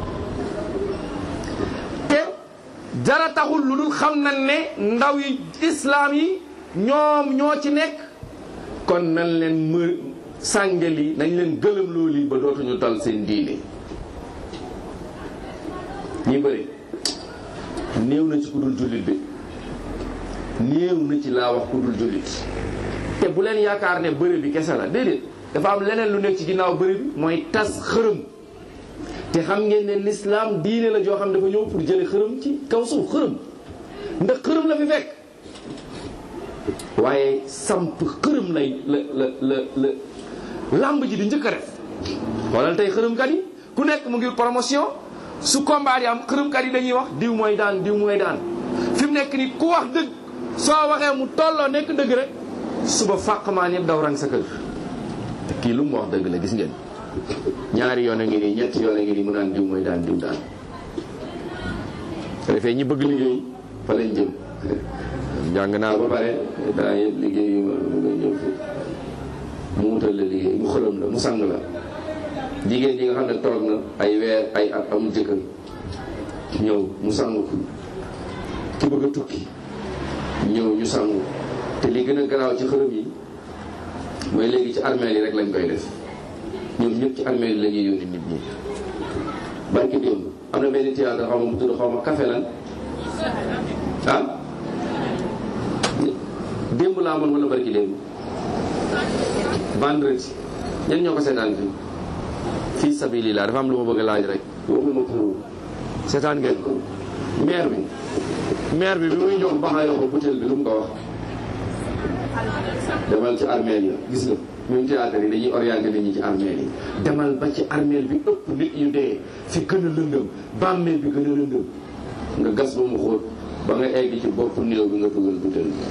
te dara taxul lu dul xam nañ ne ndaw yi islam yi ñoom ñoo ci nekk kon nañ leen më sàngal yi nañ leen gëlëm loolu yi ba dootuñu tal seen diine ñi bëri néew na ci ku dul jullit bi néew na ci laa wax ku dul jullit te bu leen yaakaar ne bëri bi kese la déedéet dafa am leneen lu nekk ci ginnaaw bëri bi mooy tas xërëm te xam ngeen ne l'islam diine la joo xam dafa ñëw pour jële xërëm ci kaw suuf xërëm ndax xërëm la fi fekk waaye samp xërëm lay la la la la làmb ji di njëkk a def xoolal tey xërëmkat yi ku nekk mu ngi promotion su combat yi am xërëmkat yi dañuy wax diw mooy daan diw mooy daan fi mu nekk ni ku wax dëgg soo waxee mu tolloo nekk dëgg rek suba fàq maa ñëpp daw rang sa kër te kii lu mu wax dëgg la gis ngeen ñaari yoon a ngi nii ñetti yoon a ngi nii mu naan diw mooy daan diw daan defee ñi bëgg liggéey fa lañ jëm jàng naa ba pare daa yëpp liggéey yu ma nga ñëw fi mu wutal la liggéey mu xëlam la mu sang la jigéen ñi nga xam ne toog na ay weer ay at amul jëkkër ñëw mu sang ko ki bëgg a tukki ñëw ñu sangu te li gën a garaaw ci xërëm yi mooy léegi ci armeel yi rek lañ koy def ñoom ñëpp ci armeel yi la ñuy yónni nit ñi barki démb am na benn théâtre xaw ma mu tudd xaw ma café lan ah démb laa amoon wala barki démb vendredi ñen ñoo ko seetaan fii fii sabilillah dafa am lu ma bëgg a laaj rek waxuma pour seetaan ngeen ko maire bi maire bi bi muy jox baxaayoo ko butéel bi lu mu ko wax demal ci armeel ya gis nga même théâtre yi dañuy orienté nit ñi ci armeel yi demal ba ci armeel bi ëpp nit ñu dee fi gën a lëndëm bàmmeel bi gën a lëndëm nga gas ba mu xóot ba nga egg ci bopp néew bi nga dugal butéel bi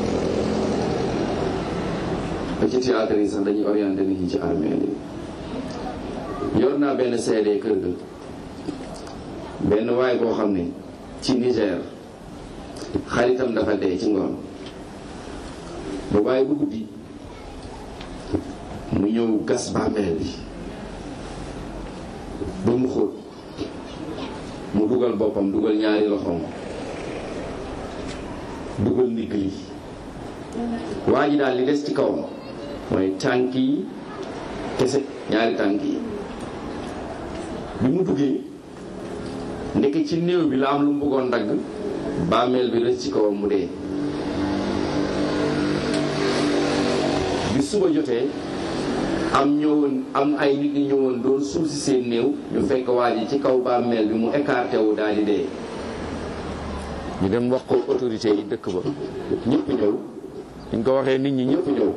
ba ci théâtre yi sax dañuy orienté nit ñi ci armeel yi yor naa benn CD kër ga benn waay boo xam ne ci Niger xaritam dafa dee ci ngoon ba bàyyi bu guddi mu ñëw gas bàmmeel bi ba mu xóot mu dugal boppam dugal ñaari loxoom dugal ndigg li waa ji daal li des ci kawam mooy tànk yi kese ñaari tànk yi bi mu duggee ndekk ci néew bi la am lu mu bëggoon dagg bàmmeel bi rëcc ci kawam mu dee bi suba jotee am ñëwoon am ay nit ñi ñëwoon doon suul si seen néew ñu fekk waa ji ci kaw bàmmeel bi mu écarté wu daal di dee ñu dem wax ko autorité yi dëkk ba ñëpp ñëw ñu ko waxee nit ñi ñëpp ñëw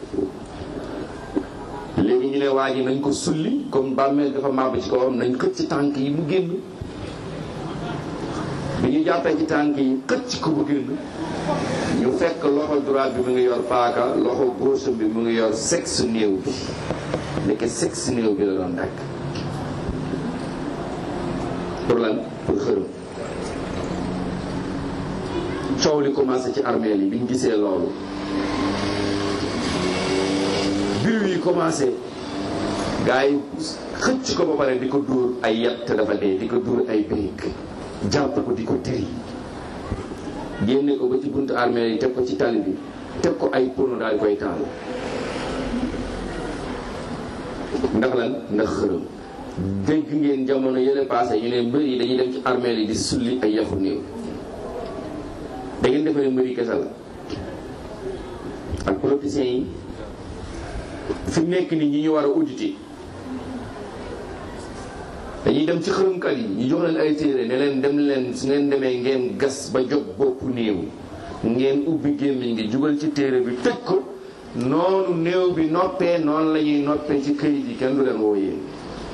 léegi ñu ne waa ji nañ ko sulli comme bàmmeel dafa màbb ci kawam nañ xëcc ci tànk yi mu génn bi ñu jàppee ci tànk yi xëcc ko bu génn ñu fekk loxo droite bi mu ngi yor paaka loxo gauche bi mu ngi yor sexe néew bi ndeke sexe néew bi la doon dakk pour lan pour xërëm coow li commencé ci armeel yi bi ñu gisee loolu biir yi commencé gars yi xëcc ko ba pare di ko dóor ay yet te dafa dee di ko dóor ay brique jàpp ko di ko tëri génne ko ba ci buntu armée yi teg ko ci tali bi teg ko ay pono daal koy taal ndax lan ndax xërëm dégg ngeen jamono yële passé ñu ne mbër yi dañuy dem ci armée yi di sulli ay yaxu néew da ngeen defee ne mbër yi kese la ak politiciens yi fi mu nekk nii ñi ñu war a auditer dañuy dem ci xërëmkat yi ñu jox leen ay téere ne leen dem leen su ngeen demee ngeen gas ba jot boppu néew ngeen ubbi gémmiñ ngi jugal ci téere bi tëj ko noonu néew bi noppee noonu la ñuy noppee ci këyit yi kenn du leen woo yéen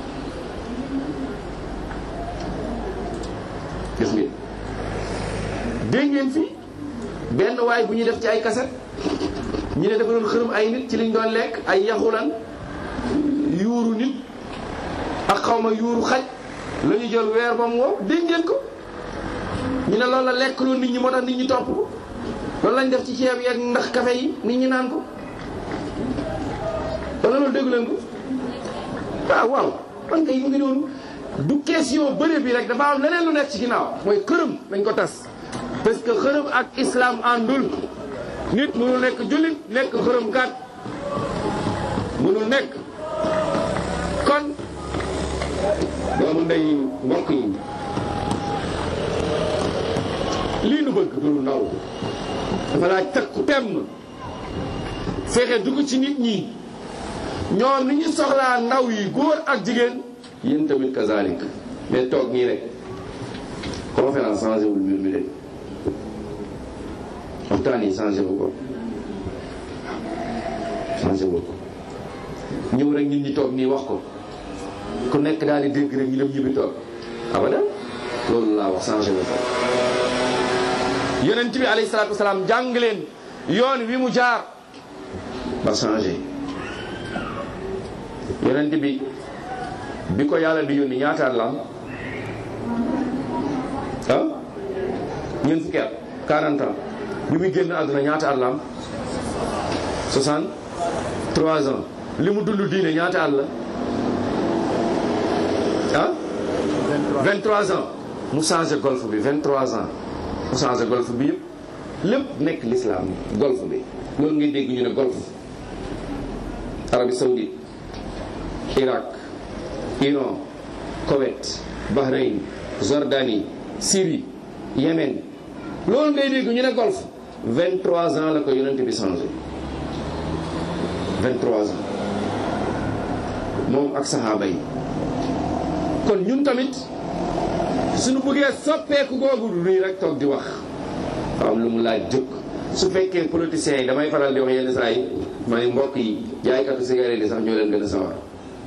gis ngeen dégg ngeen fi benn waay bu ñu def ci ay kaset ñu ne dafa doon xërëm ay nit ci liñ doon lekk ay yaxulan yuuru nit ak xawma yuuru xaj la ñu jël weer ba mu wow dégg ngeen ko ñu ne loolu la lekk loolu nit ñi moo tax nit ñi topp ko loolu lañ def ci ceeb yeeg ndax kafe yi nit ñi naan ko wala loolu déggu leen ko waaw waaw man kay mu ngi noonu du question bëre bi rek dafa am leneen lu nekk ci ginnaaw mooy xërëm dañ ko tas parce que xërëm ak islam àndul nit mënul nekk jullit nekk xërëm kat mënul nekk kon doomu ndey mbokk yi lii nu bëgg du lu ndaw dafa laaj takku temm fexe dugg ci nit ñi ñoom ni ñu soxlaa ndaw yi góor ak jigéen yéen tamit kazalik mais toog nii rek conférence changé wul mbir mi de waxtaan yi changé wu ko changé wu ko ñëw rek nit ñi toog nii wax ko ku nekk daal di dégg rek ñu dem ñibbi toog abada loolu laa wax changé wu ko yonent bi alayhi salaatu wasalaam jàng leen yoon wi mu jaar ba changé yonent bi bi ko yàlla di yónni ñaataat la am ah ñeent fukki at 40 ans bi muy génn àdduna ñaata at la am 63 ans li mu dund diine ñaata at la ah 23 ans mu changé golf bi 23 ans mu changé golf bi yëpp lépp nekk l'islam golf bi loolu ngay dégg ñu ne golf Arabie Saoudite Irak Iran Koweït Bahreïn Jordanie Syrie Yémen loolu ngay dégg ñu ne golf 23 ans la ko yonent bi changé 23 ans moom ak saxaaba yi kon ñun tamit suñu bëggee soppeeku googu du nii rek toog di wax am lu mu laaj jóg su fekkee politiciens yi damay faral di wax yenn saa yi may mbokk yi jaaykatu cigarette yi sax ñoo leen gën a sawar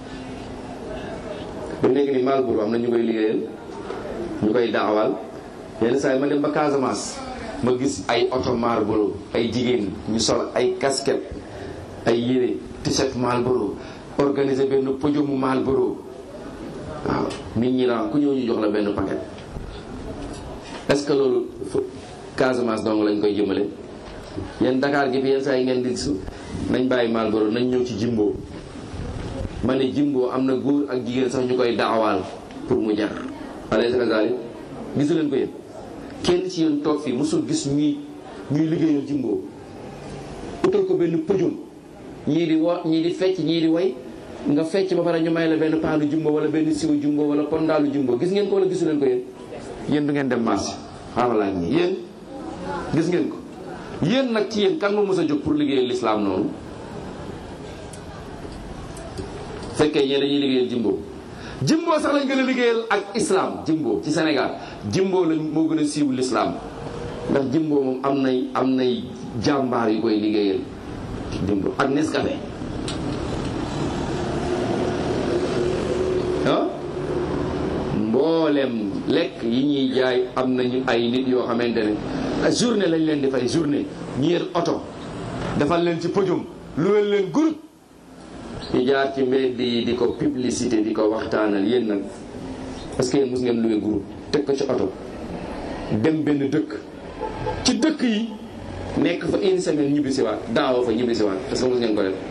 ba léegi ni Malbour am na ñu koy liggéeyal ñu koy daawal yenn saa yi ma dem ba Casamance ma gis ay oto Marlboro ay jigéen ñu sol ay casquette ay yére t-shirt Marlboro organiser benn podium Marlboro waaw nit ñi la ku ñëw ñu jox la benn paquet est-ce que loolu Casamance dong lañ koy jëmale yéen Dakar gi fi yenn saa yi ngeen di gis nañ bàyyi Marlboro nañ ñëw ci Jimbo ma ne Jimbo am na góor ak jigéen sax ñu koy daawaal pour mu jar alayhi salaam gisu leen ko yéen kenn ci yéen toog fii mosul gis ñuy ñuy liggéeyal Jimbo utal ko benn pëjum ñii di wo ñii di fecc ñii di way nga fecc ba pare ñu may la benn paanu Jumbo wala benn siwu Jumbo wala pondaalu Jumbo gis ngeen ko wala gisu leen ko yéen yéen du ngeen dem marché xaaral laa ñii yéen gis ngeen ko yéen nag ci yéen kan moo mës a jóg pour liggéeyal l'islam noonu fekkee ñee dañuy liggéeyal Jumbo Jumbo sax lañ gën a liggéeyal ak islam Jumbo ci Sénégal Jumbo lañ moo gën a siiw l'islam ndax Jumbo moom am nay am nay jàmbaar yu koy liggéeyal Jumbo ak Nescafé ah mboolem lekk yi ñuy jaay am nañu ay nit yoo xamante ne journée lañ leen di fay journée ñu yor oto defal leen ci podium lu leen leen groupe ñu jaar ci mbedd yi di ko publicité di ko waxtaanal yéen nag parce que yéen mos ngeen luwe groupe teg ko ci oto dem benn dëkk ci dëkk yi nekk fa une semaine ñibbisiwaat daawa fa ñibbisiwaat parce que mos ngeen ko def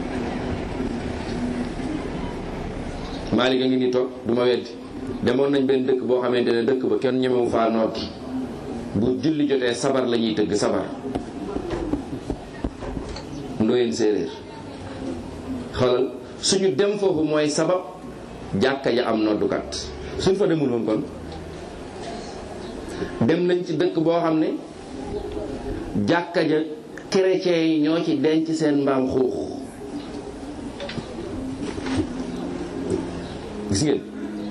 Malick a ngi nii toog du ma weddi demoon nañ benn dëkk boo xamante ne dëkk ba kenn ñemewu faa nokki bu julli jotee sabar la ñuy tëgg sabar ndooyeen séeréer xoolal suñu dem foofu mooy sabab jàkka ja am noddukat suñ fa demul woon kon dem nañ ci dëkk boo xam ne jàkka ja chrétien yi ñoo ci denc seen mbaam xuux gis ngeen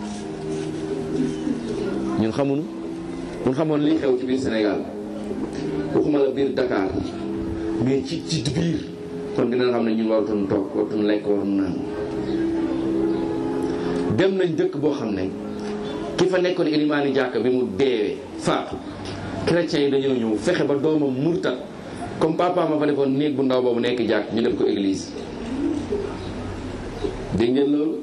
ñun xamuñu mun xamoon li xew ci biir Sénégal waxuma la biir Dakar mais ci ci biir kon dina xam ne ñun waratuñu toog waratuñu lekk waratuñu naan dem nañ dëkk boo xam ne ki fa nekkoon ilimaani jàkk bi mu deewee faatu chrétiens yi dañoo ñëw fexe ba doomam murtat comme papa ma fa defoon néeg bu ndaw boobu nekk jàkk ñu def ko église dégg ngeen loolu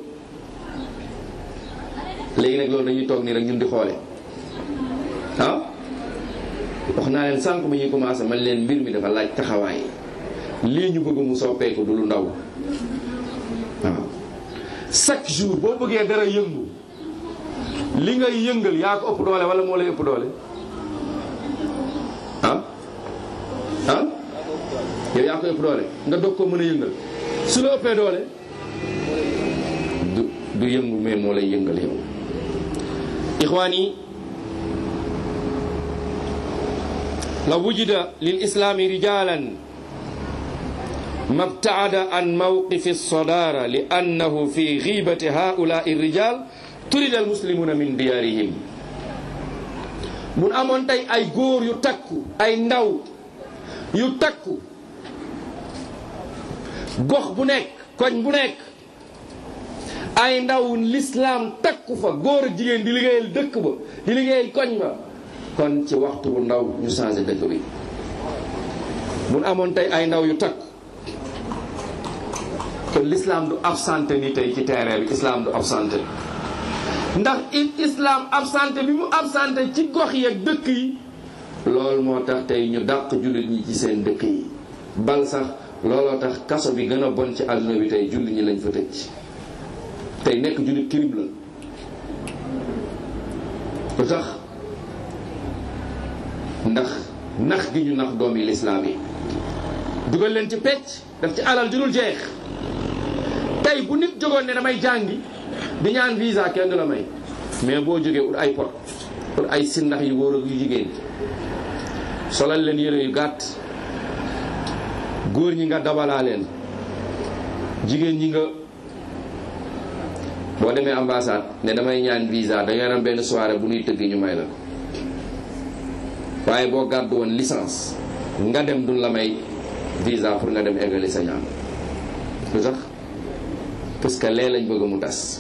léegi nag loolu dañuy toog nii rek ñun di xoole ah wax naa leen sànq ba ñuy commencé man leen mbir mi dafa laaj taxawaay lii ñu bëgg mu soppeeku du lu ndaw waaw chaque jour boo bëggee dara yëngu li ngay yëngal yaa ko ëpp doole wala moo lay ëpp doole ah ah yow yaa ko ëpp doole nga doog ko mën a yëngal su la ëppee doole du du yëngu mais moo lay yëngal yow ixwaan yi la wujida lil islaami rijalan mabtaada an mawqifi الصدارة لأنه في غيبة هؤلاء الرجال turida al muslimuna min diyaarihim mun amoon tey ay góor yu takku ay ndaw yu takku gox bu nekk koñ bu nekk ay ndaw lislaam takku fa góor ak jigéen di liggéeyal dëkk ba di liggéeyal koñ ba kon ci waxtu bu ndaw ñu changé dëkk bi mun amoon tey ay ndaw yu takku kon l'islam du absenté ni tey ci terrain bi islam du absenté ndax islam absenté bi mu absenté ci gox yi ak dëkk yi loolu moo tax tey ñu dàq jullit ñi ci seen dëkk yi bal sax looloo tax kaso bi gën a bon ci àdduna bi tey jullit ñi lañ fa tëj tey nekk jullit crime la lu tax ndax nax gi ñu nax doomi lislaam yi dugal leen ci pecc daf ci alal ju dul jeex tey bu nit jógoon ne damay jàngi di ñaan visa kenn du la may mais boo jógee ut ay pot ut ay sindax yu góor ak yu jigéen solal leen yére yu gàtt góor ñi nga dabalaa leen jigéen ñi nga boo demee ambassade ne damay ñaan visa dañoo am benn soirée bu ñuy tëgg ñu may la ko waaye boo gàddu woon licence nga dem duñ la may visa pour nga dem eggali sa ñaan lu tax parce que lee lañ bëgg mu tas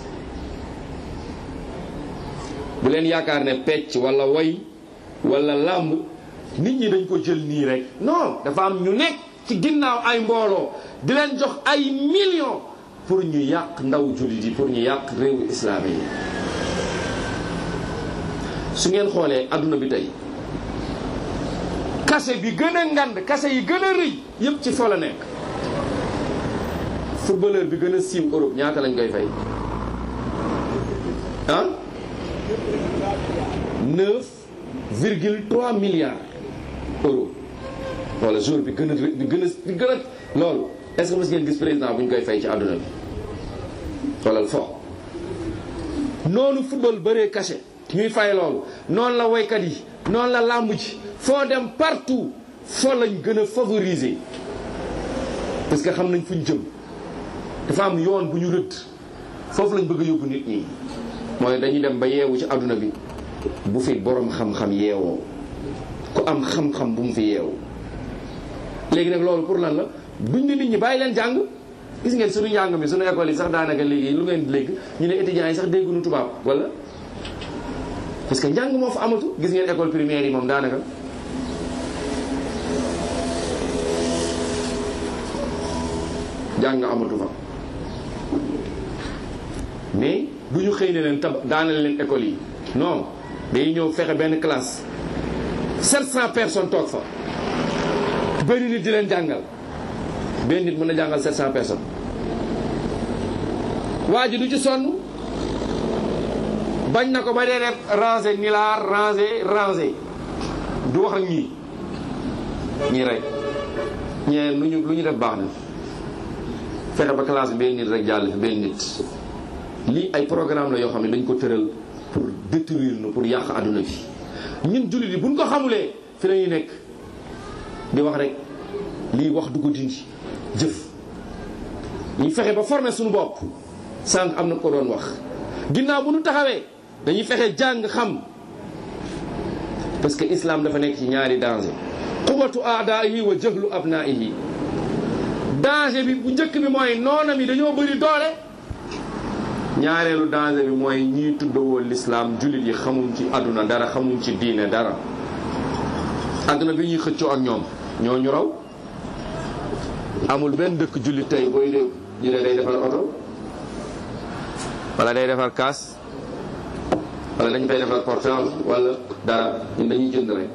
bu leen yaakaar ne pecc wala woy wala làmb nit ñi dañ ko jël nii rek non dafa am ñu nekk ci ginnaaw ay mbooloo di leen jox ay millions pour ñu yàq ndaw jullit yi pour ñu yàq réewu islaam yi su ngeen xoolee adduna bi tey kase bi gën a ngand kase yi gën a rëy yépp ci fo la nekk footballeur bi gën a siiw Europe ñaata lañ koy fay ah 9 virgule 3 milliards euros wala jour bi gën a bi gën a bi gën a loolu est-ce que mos ngeen gis président bu ñu koy fay ci àdduna bi wala fo noonu football bëree cachet ñuy fay loolu noonu la woykat yi noonu la làmb ji foo dem partout foo lañ gën a favoriser parce que xam nañ fu ñu jëm dafa am yoon bu ñu rëdd foofu lañ bëgg a yóbbu nit ñi mooy dañuy dem ba yeewu ci àdduna bi bu fi borom xam-xam yeewoo ku am xam-xam bu mu fi yeewu léegi nag loolu pour lan la buñ ne nit ñi bàyyi leen jàng gis ngeen suñu njàng mi suñu école yi sax daanaka léegi lu ngeen léegi ñu ne étudiants yi sax dégguñu tubaab wala parce que njàng moo fa amatu gis ngeen école primaire yi moom daanaka jàng amatu fa mais du ñu xëy ne leen tab daanal leen école yi non day ñëw fexe benn classe 700 personnes toog fa benn nit di leen jàngal benn nit mën a jàngal 700 personnes waa ji du ci sonn bañ na ko ba dee def rangé ni laa rangé rangé du wax ak ñii ñii rek ñee lu ñu lu ñu def baax na fexe ba classe bi benn nit rek jàll fi benn nit lii ay programme la yoo xam ne dañ ko tëral pour détruire nu pour yàq àdduna bi ñun jullit yi buñ ko xamulee fi la ñuy nekk di wax rek lii wax du ko dindi jëf ñu fexe ba former suñu bopp sànq am na ko doon wax ginnaaw bu ñu taxawee dañuy fexe jàng xam parce que islam dafa nekk ci ñaari danger quwatu aadaihi wa jahlu abnaihi danger bi bu njëkk bi mooy noonam yi dañoo bëri doole ñaareelu danger bi mooy ñii tuddawoo l'islam jullit yi xamuñ ci àdduna dara xamuñ ci diine dara àdduna bi ñuy xëccoo ak ñoom ñoo ñu raw amul benn dëkk jullit tey booy dégg ñu ne day defar oto wala day defar kaas wala dañ fay defar portable wala dara ñun dañuy jënd rek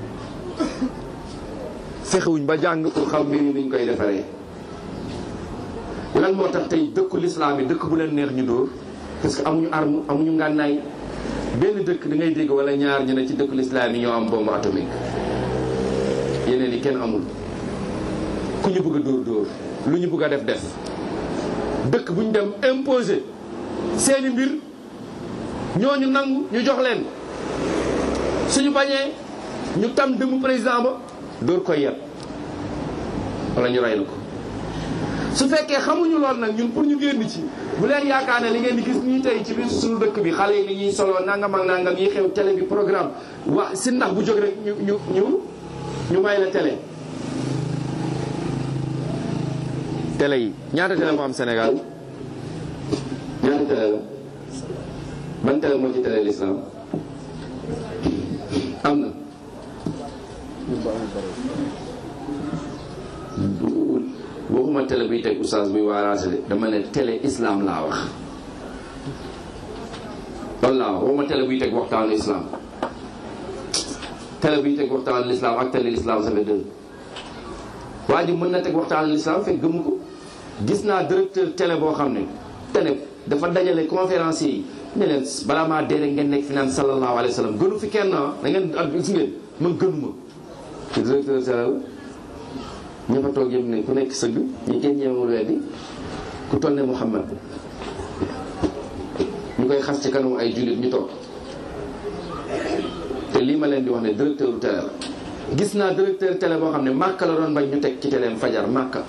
fexewuñ ba jàng pour xam mbir yi niñ koy defaree lan moo tax tey dëkku lislaam yi dëkk bu leen neex ñu dóor parce que amuñu arme amuñu ngànnaay benn dëkk da ngay dégg wala ñaar ñu ne ci dëkku lislaam yi ñoo am bombe atomique yeneen yi kenn amul ku ñu bëgg a dóor dóor lu ñu bëgg a def def dëkk bu ñu dem imposer seeni mbir ñooñu nangu ñu jox leen suñu bañee ñu tam dëmu président ba dóor koy yet wala ñu rey la ko su fekkee xamuñu lool nag ñun pour ñu génn ci bu leen yaakaar ne li ngeen di gis nii tey ci biir suñu dëkk bi xale yi ni ñuy solo nangam ak nangam yi xew télé bi programme wax si ndax bu jóg rek ñu ñu ñu ñu may la télé télé yi ñaata télé moo am Sénégal ñaata télé la ban télé moo ci télé l'islam am na waxuma télé buy teg oustaz buy waaraase de dama ne télé islam laa wax loolu laa wax waxuma télé buy teg waxtaanu islam télé buy teg waxtaanu l'islam ak télé l'islam ça fait deux waa ji mën na teg waxtaanu l'islam fekk gëmu ko gis naa directeur télé boo xam ne télé dafa dajale conférencier yi ne leen balaa maa dee rek ngeen nekk fi naan sallallahu alayhi wa sallam gënu fi kenn ah da ngeen ak gis ngeen man gënuma te directeur télé la ña fa toog yëpp ne ku nekk sëgg ñi kenn ñeemul weddi ku toll ne Muhammad ñu koy xas ci kanamu ay jullit ñu toog te lii ma leen di wax ne directeur télé la gis naa directeur télé boo xam ne màkka la doon bañ ñu teg ci téléem fajar màkka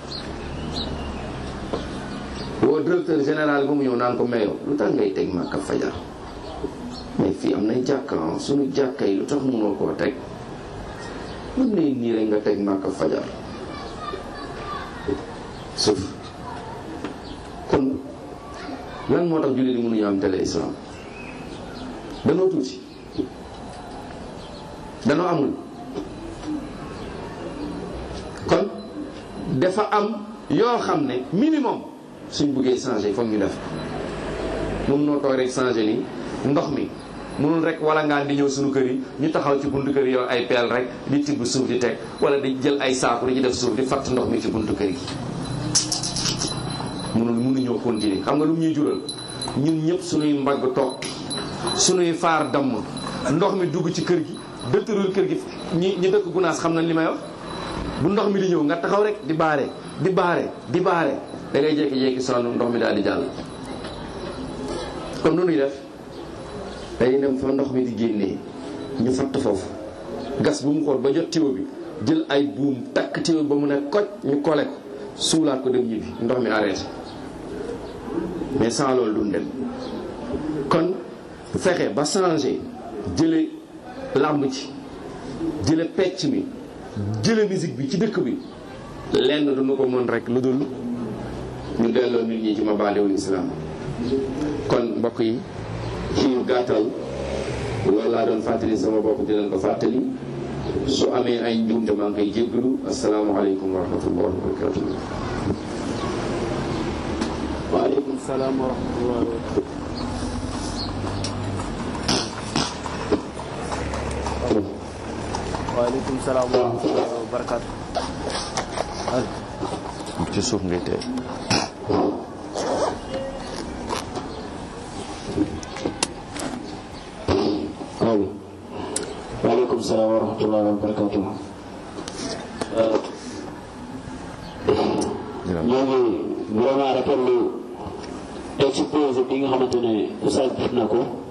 woo directeur général ba mu ñëw naan ko meyow lu tax ngay teg màkka fajar mais fii am nay jàkka suñu jàkka yi lu tax mënoo koo teg mën ne nii rek nga teg màkka fajar suuf kon lan moo tax jullit yi mënuñu am télé islam danoo tuuti danoo amul kon dafa am yoo xam ne minimum suñ buggee changer foog ñu def mun noo toog rek changer nii ndox mi mënul rek wala ngaan di ñëw suñu kër yi ñu taxaw ci buntu kër yi yow ay peel rek di tibb suuf di teg wala di jël ay saaku di ci def suuf di fatt ndox mi ci buntu kër yi mënul mënuñoo continuer xam nga lu ñuy jural ñun ñëpp suñuy mbagg toog suñuy faar damm ndox mi dugg ci kër gi dëtërul kër gi ñi ñi dëkk gunaas xam nañ li may wax bu ndox mi di ñëw nga taxaw rek di baare di baare di baare da ngay jékki-jékki sonn ndox mi daal di jàll comme nu ñuy def dañuy dem fa ndox mi di génnee ñu fatt foofu gas bu mu xool ba jot tiwo bi jël ay buum takk tiwo ba mu ne koj ñu kole ko suulaat ko dem ñibbi ndox mi arrêté mais sans loolu duñ dem kon fexe ba changé jële làmb ci jële pecc mi jële musique bi ci dëkk bi lenn duñu ko mën rek lu dul ñu delloo nit ñi ci mabaaliwul islam kon mbokk yi ci gàttal loolu laa doon fàttali sama bopp di leen ko fàttali su amee ay njuumte maa ngi koy jéggalu asalaamaaleykum wa rahmatullahi wa barakatuh waaleykum salaam wa rahmatullahi wa barakatuh waaleykum salaam wa rahmatullahi wa barakatuh ci suuf ngay tey allo waaleykum salaam wa rahmatullahi wa barakatuh ñoo ngi vraiment rafetlu exposé bi nga xamante ne oustaz def na ko